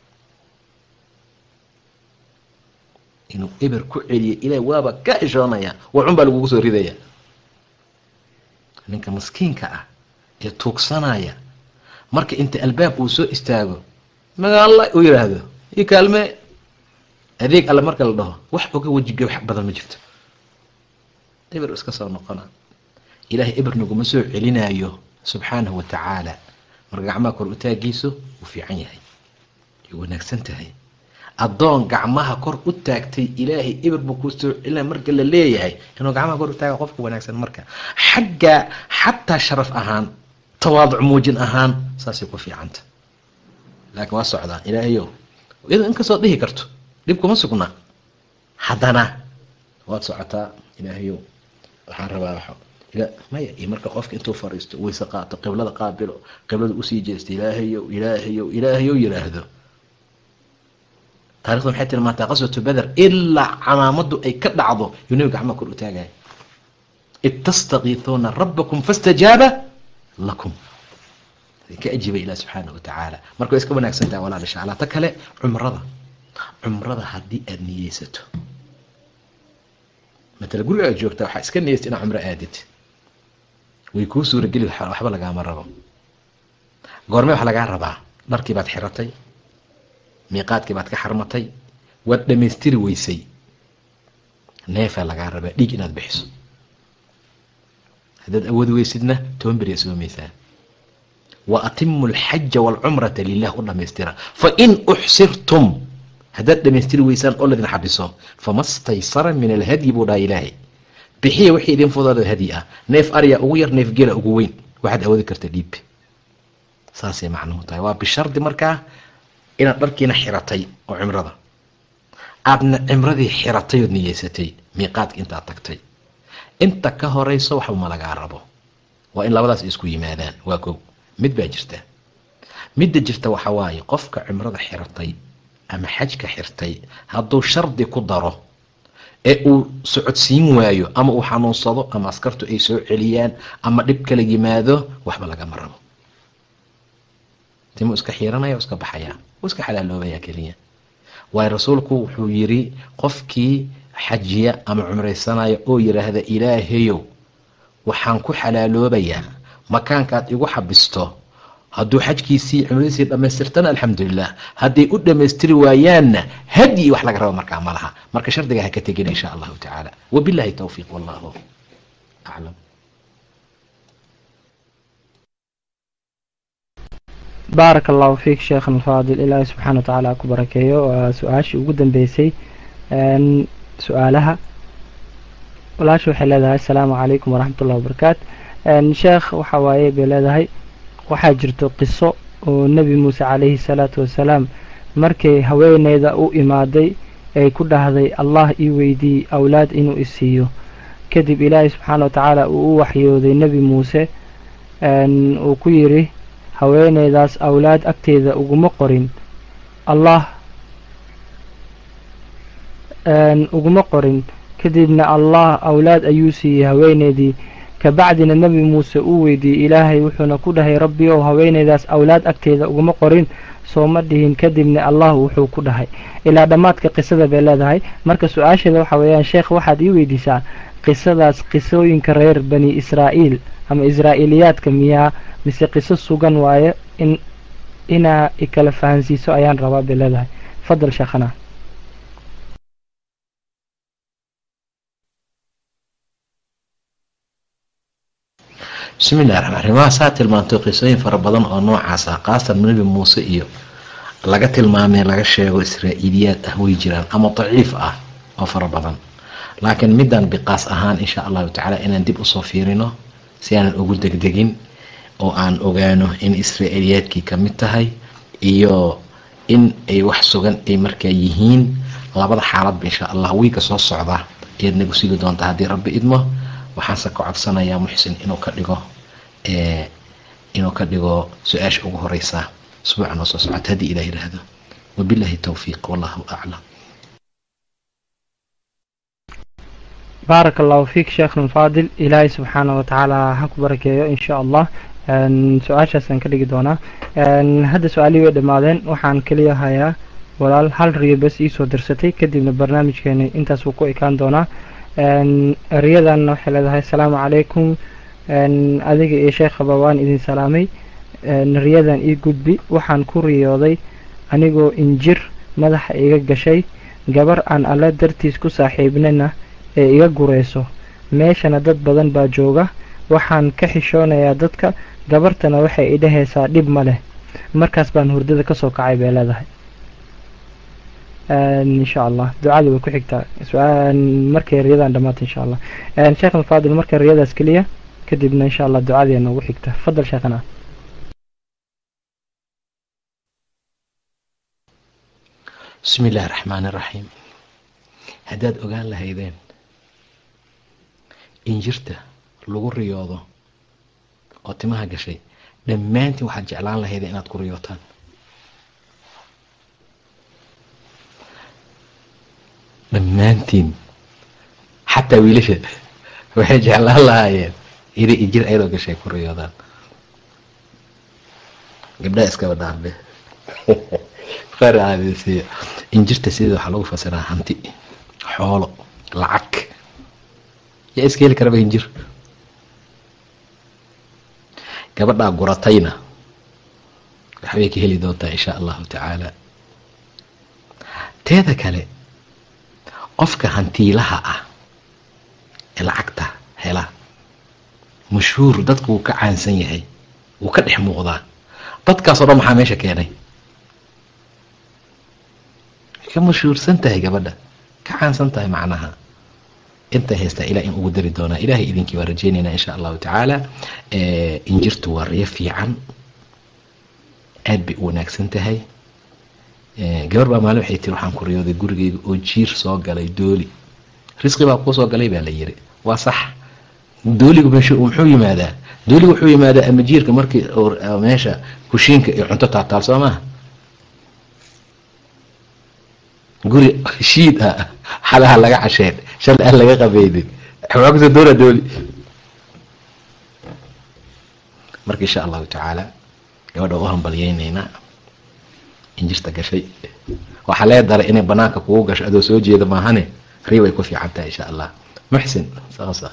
inuu eber ku celiyo ilahay waaba ka xishoonaya waxun baa lagugu soo ridaya ninka maskiinka ah ee tuugsanaya marka inta albaab uu soo istaago magaalla uu yidhaahdo io kaalme adeeg alle marka la dhaho wax oga wejiga wax badan ma jirto eber iska soo noqona ilaahay eber naguma soo celinaayo subxaanahu wa tacaala marka gacmaha kor u taagiiso wuu fiican yahay way wanaagsan tahay addoon gacmaha kor u taagtay ilaahay eber buu ku soo celinaya marka la leeyahay inuu gacmaha kor u taaga qofka wanaagsan marka xagga xataa sharaf ahaan tawaaduc muujin ahaan saasay ku fiicanta laakiin waa socdaa ilaahayow iyadoo inkastoo dhihi karto dhib kuma sugna haddana waad socotaa ilaahayow waxaan rabaa wa maya iyo marka qofka intuu fariisto weyse qaato qiblada qaabilo qiblada usii jeesta ilaahayow ilaahayow ilaahayow yiraahdo taarikhda maxay tilmaantaa qaswatu beder ilaa camaamadu ay ka dhacdo yuu nabi gacmaha kor u taagaya id tastakiisuuna rabbakum fastajaaba lakum ka ajiiba ilah subxaana wa tacaala marka way iska wanaagsan tahay walaal insha allah ta kale cumrada cumrada haddii aada niyeysato matala guriga aad joogtaa waxaa iska niyeysata inaad cumro aadid way kuu suurageli waxba lagaama rabo goorme waxa lagaa rabaa dharkii baad xiratay miiqaadkii baad ka xarmatay waad dhammaystiri weysay neefaa lagaa rabaa dhiig inaad bixiso haddaad awoodi weysidna toban beriya soomaysaa wa atimu alxaja waalcumrata lilah u dhammaystira fain uxsirtum haddaad dhammaystiri weysaan oo ladin xabiso fama staysara min alhadyi buu dhaha ilaahay bixiya wixii idin fudooda hadyi ah neef arya ugu yar neef gela ugu weyn waxaad awoodi karta dhiib saasay macnuhu tahay waa bishardi markaa inaad dharkiina xiratay oo cimrada aadna cimradii xiratay ood niyeysatay miiqaadka intaad tagtay inta ka horeyso waxba ma lagaa rabo waa in labadaas isku yimaadaan waa kow mid baa jirta midda jirta waxa waaye qofka cimrada xiratay ama xajka xirtay hadduu shardi ku daro ee uu socodsiin waayo ama uu xanuunsado ama askartu ay soo celiyaan ama dhib kala yimaado waxba lagama rabo timuu iska xiiranaya iska baxaya uu iska xalaaloobaya keliya waayo rasuulku wuxuu yiri qofkii xajiya ama cumraysanaya oo yidhaahda ilaahayow waxaan ku xalaaloobayaa makaankaad igu xabisto hadduu xajkiisii cumradiisii dhammaystirtana alxamdulilah hadday u dhammaystiri waayaanna hadyi wax laga rabo markaa ma laha marka shardiga ha ka tegina insha allahu tacaala wabillahi towfiiq wallahu aclam baarak allahu fiik sheekhan alfaadil ilaahay subxaana wa tacaala ku barakeeyo waa su-aashii ugu dambeysay su-aalaha walaasha waxay leedahay asalaamu calaykum waraxmat ullahi wabarakaat sheekh waxa waaye bay leedahay waxaa jirto qiso oo nebi muuse calayhi salaatu wasalaam markay haweeneyda u imaaday ay ku dhahday allah ii weydiiyey awlaad inuu isiiyo kadib ilaahay subxaana wa tacaala uu u waxyooday nebi muuse uu ku yidhi haweeneydaas awlaad agteeda uguma qorin allah uguma qorin kadibna allah awlaad ayuu siiyey haweeneydii kabacdina nebi muuse uu weydiiyey ilaahay wuxuuna ku dhahay rabbi ow haweeneydaas awlaad agteeda uguma qorin soo ma dhihin kadibna allah wuxuu ku dhahay ilaa dhammaadka qisada bay leedahay marka su-aasheeda waxa weeyaan sheekh waxaad ii weydiisaa qisadaas qisooyinka reer bani israa'iil ama israa'iiliyaadka miyaa mise qiso sugan waaye in inaa ikala fahansiiso ayaan rabaa bay leedahay fadal sheekhana bismi illahi raxmaan arrimaha saa tilmaantay qisooyin fara badan oo noocaas ah qaasatan nebi muuse iyo laga tilmaamay laga sheego israa'iiliyaad ah way jiraan ama daciif ah oo fara badan laakiin midaan biqaas ahaan insha allahu tacaala inaan dib usoo fiirino si aanan ugu degdegin oo aan ogaano in israa'iiliyaadkii ka mid tahay iyo in ay wax sugan ay markaa yihiin labada xaaladba insha allah wiiga soo socda ayaad nagu sigi doontaa haddii rabbi idmo waxaanse ka codsanayaa muxsin inuu ka dhigo inuu ka dhigo su-aasha ugu horeysa usbuuca noo soo socota haddii ilah yidhaahdo wabillahi towfiiq wallahu aclam baarak allahu fiik sheekhna faadil ilaahay subxaana wa tacaala ha ku barakeeyo insha allah su-aashaasaan ka dhigi doonaa hadda su-aalihii way dhammaadeen waxaan keliya hayaa walaal hal riyo bes iisoo dirsatay kadibna barnaamijkeeni intaas wuu ku ekaan doonaa riyadanna waxay leedahay asalaamu calaykum adiga iyo sheekhaba waan idin salaamay riyadan ii gudbi waxaan ku riyooday anigoo injir madaxa iga gashay gabar aan alle dartiis ku saaxiibnana ee iga gureyso meeshana dad badan baa jooga waxaan ka xishoonayaa dadka gabartana waxay idhahaysaa dhib ma leh markaas baan hurdada kasoo kacay bay leedahay insha allah ducada way ku xigtaa markay riyadan dhamaata insha allah sheekh alfaadil marka riyadaas keliya kadibna insha allah ducadii noogu xigta fadal sheekhana bismi illahi raxmaan iraxiim haddaad ogaan lahaydeen injirta lagu riyoodo oo timaha gashay dhammaantiin waxaad jeclaan lahaydeen inaad ku riyootaan dhammaantiin xataa wiilasha waxay jeclaan lahaayeen inay injir ayadoo gashay ku riyoodaan gabdhaha iskaba dhaarbe qaarcaadeysiya injirta sideeda waxaa lagu fasiraa hanti xoolo lacag yaa iska heli karaba injir gabadhaa guratayna waxbay ka heli doontaa insha allahu tacaala teeda kale qofka hantiilaha ah ee lacagta hela mashhuur dadku wuu ka caansan yahay wuu ka dhex muuqdaa dadkaasoo dhan maxaa meesha keenay ka mashhuursan tahay gabadha ka caansan tahay macnaha intay haystaa ilah in ugu dari doonaa ilahay idinkii waa rajeynaynaa insha allahu tacaala injirtu waa riyo fiican aad bay u wanaagsan tahay gabar baa maalin waxay tiri waxaan ku riyooday gurigeyga oo jiir soo galay dooli risqi baa kuu soo galay baa la yiri waa sax dooligu muxuu yimaadaa dooligu wuxuu yimaadaa ama jiirka markii meesha kushiinka iyo cunto taataal soo maaha guri shiid ah xalaha laga casheen shalay aan laga qabeynin waxaa kusoo doona dooli marka insha allahu tacaala gabadha u hambalyeynaynaa injirta gashay waxaa lee daray inay banaanka kugu gasho adoo soo jeeda maahane rii way ku fiican tahay insha allah muxsin saasa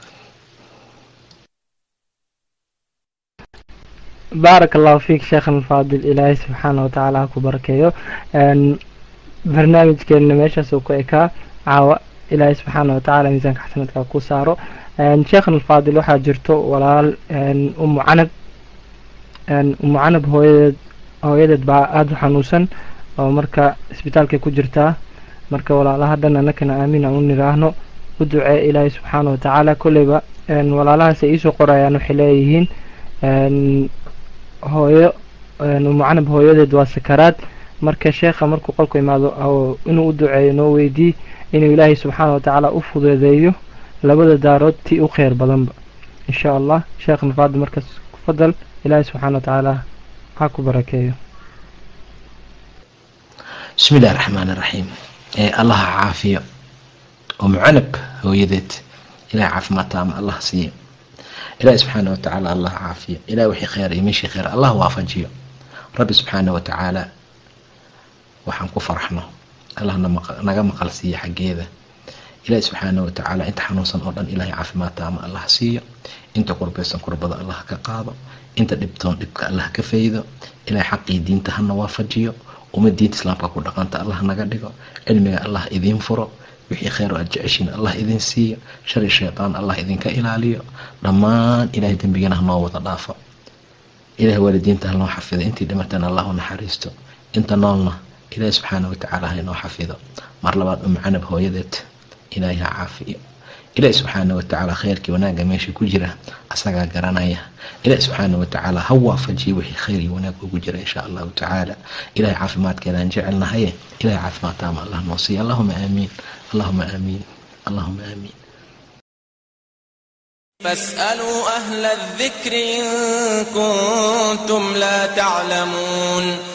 baarak allahu fiik sheekhan alfaadil ilaahay subxaana watacaala ha ku barakeeyo barnaamijkeenna meeshaas uu ku ekaa caawa ilaahay subxaana watacaala miisaanka xasanadka ku saaro sheekhan alfaadil waxaa jirto walaal umu canab umu canab hooyadeed hooyadeed baa aada u xanuunsan oo marka isbitaalkay ku jirtaa marka walaalaha dhan annakana aamin aan u niraahno u ducee ilaahay subxaana watacaala kolleyba walaalahaas ay iisoo qorayaan waxay leeyihiin hooyo umu canab hooyadeed waa sakaraad marka sheekha markuu qolku imaado inuu u duceeyo noo weydii inuu ilaahay subxaana watacaala u fududeeyo labada daarood tii u kheyr badanba insha allah sheekhna faadi markaas fadal ilaahay subxaana watacaala ha ku barakeeyo bismi illahi raxmaan iraxiim allaha caafiyo umu canab hooyadeed ilahay caafimaad taama allah siiyo ilahi subxaana watacaala allah caafiyo ilahi wixii kheyr iyo meeshii kheyr allah waafajiyo rabbi subxaana watacaala waxaan ku farxno allah naga maqal siiyo xaggeeda ilahi subxaana watacaala inta xanuunsan oo dhan ilahay caafimaad taama allah siiyo inta qurbeysan kurbada allah ka qaado inta dhibtoon dhibka allah ka faydo ilahay xaqii diinta hana waafajiyo uma diinta islaamka ku dhaqanta allah naga dhigo cilmiga allah idiin furo wixii kheyr oo aad jeceshiin allah idin siiyo shari shaytaan allah idinka ilaaliyo dhammaan ilahay dembigana hanoo wada dhaafo ilahay waalidiinta hanoo xafido intii dhimatana allah u naxariisto inta noolna ilaahi subxaana watacaala ha inoo xafido mar labaad umu canab hooyadeed ilaahay ha caafiyo ilaahi subxaana watacaala kheyrkii wanaagga meesha ku jira asagaa garanaya ilaahi subxaana watacaala ha waafajiyo wixii kheyr iyo wanaag ugu jira insha allahu tacaala ilahay caafimaadkeedaan jecelnahaye ilahay caafimaad taama allah noo siiya allahuma aamiin allahuma aamiin allahuma aamiin فاسألوا أهل الذكر إن كنتم لا تعلمون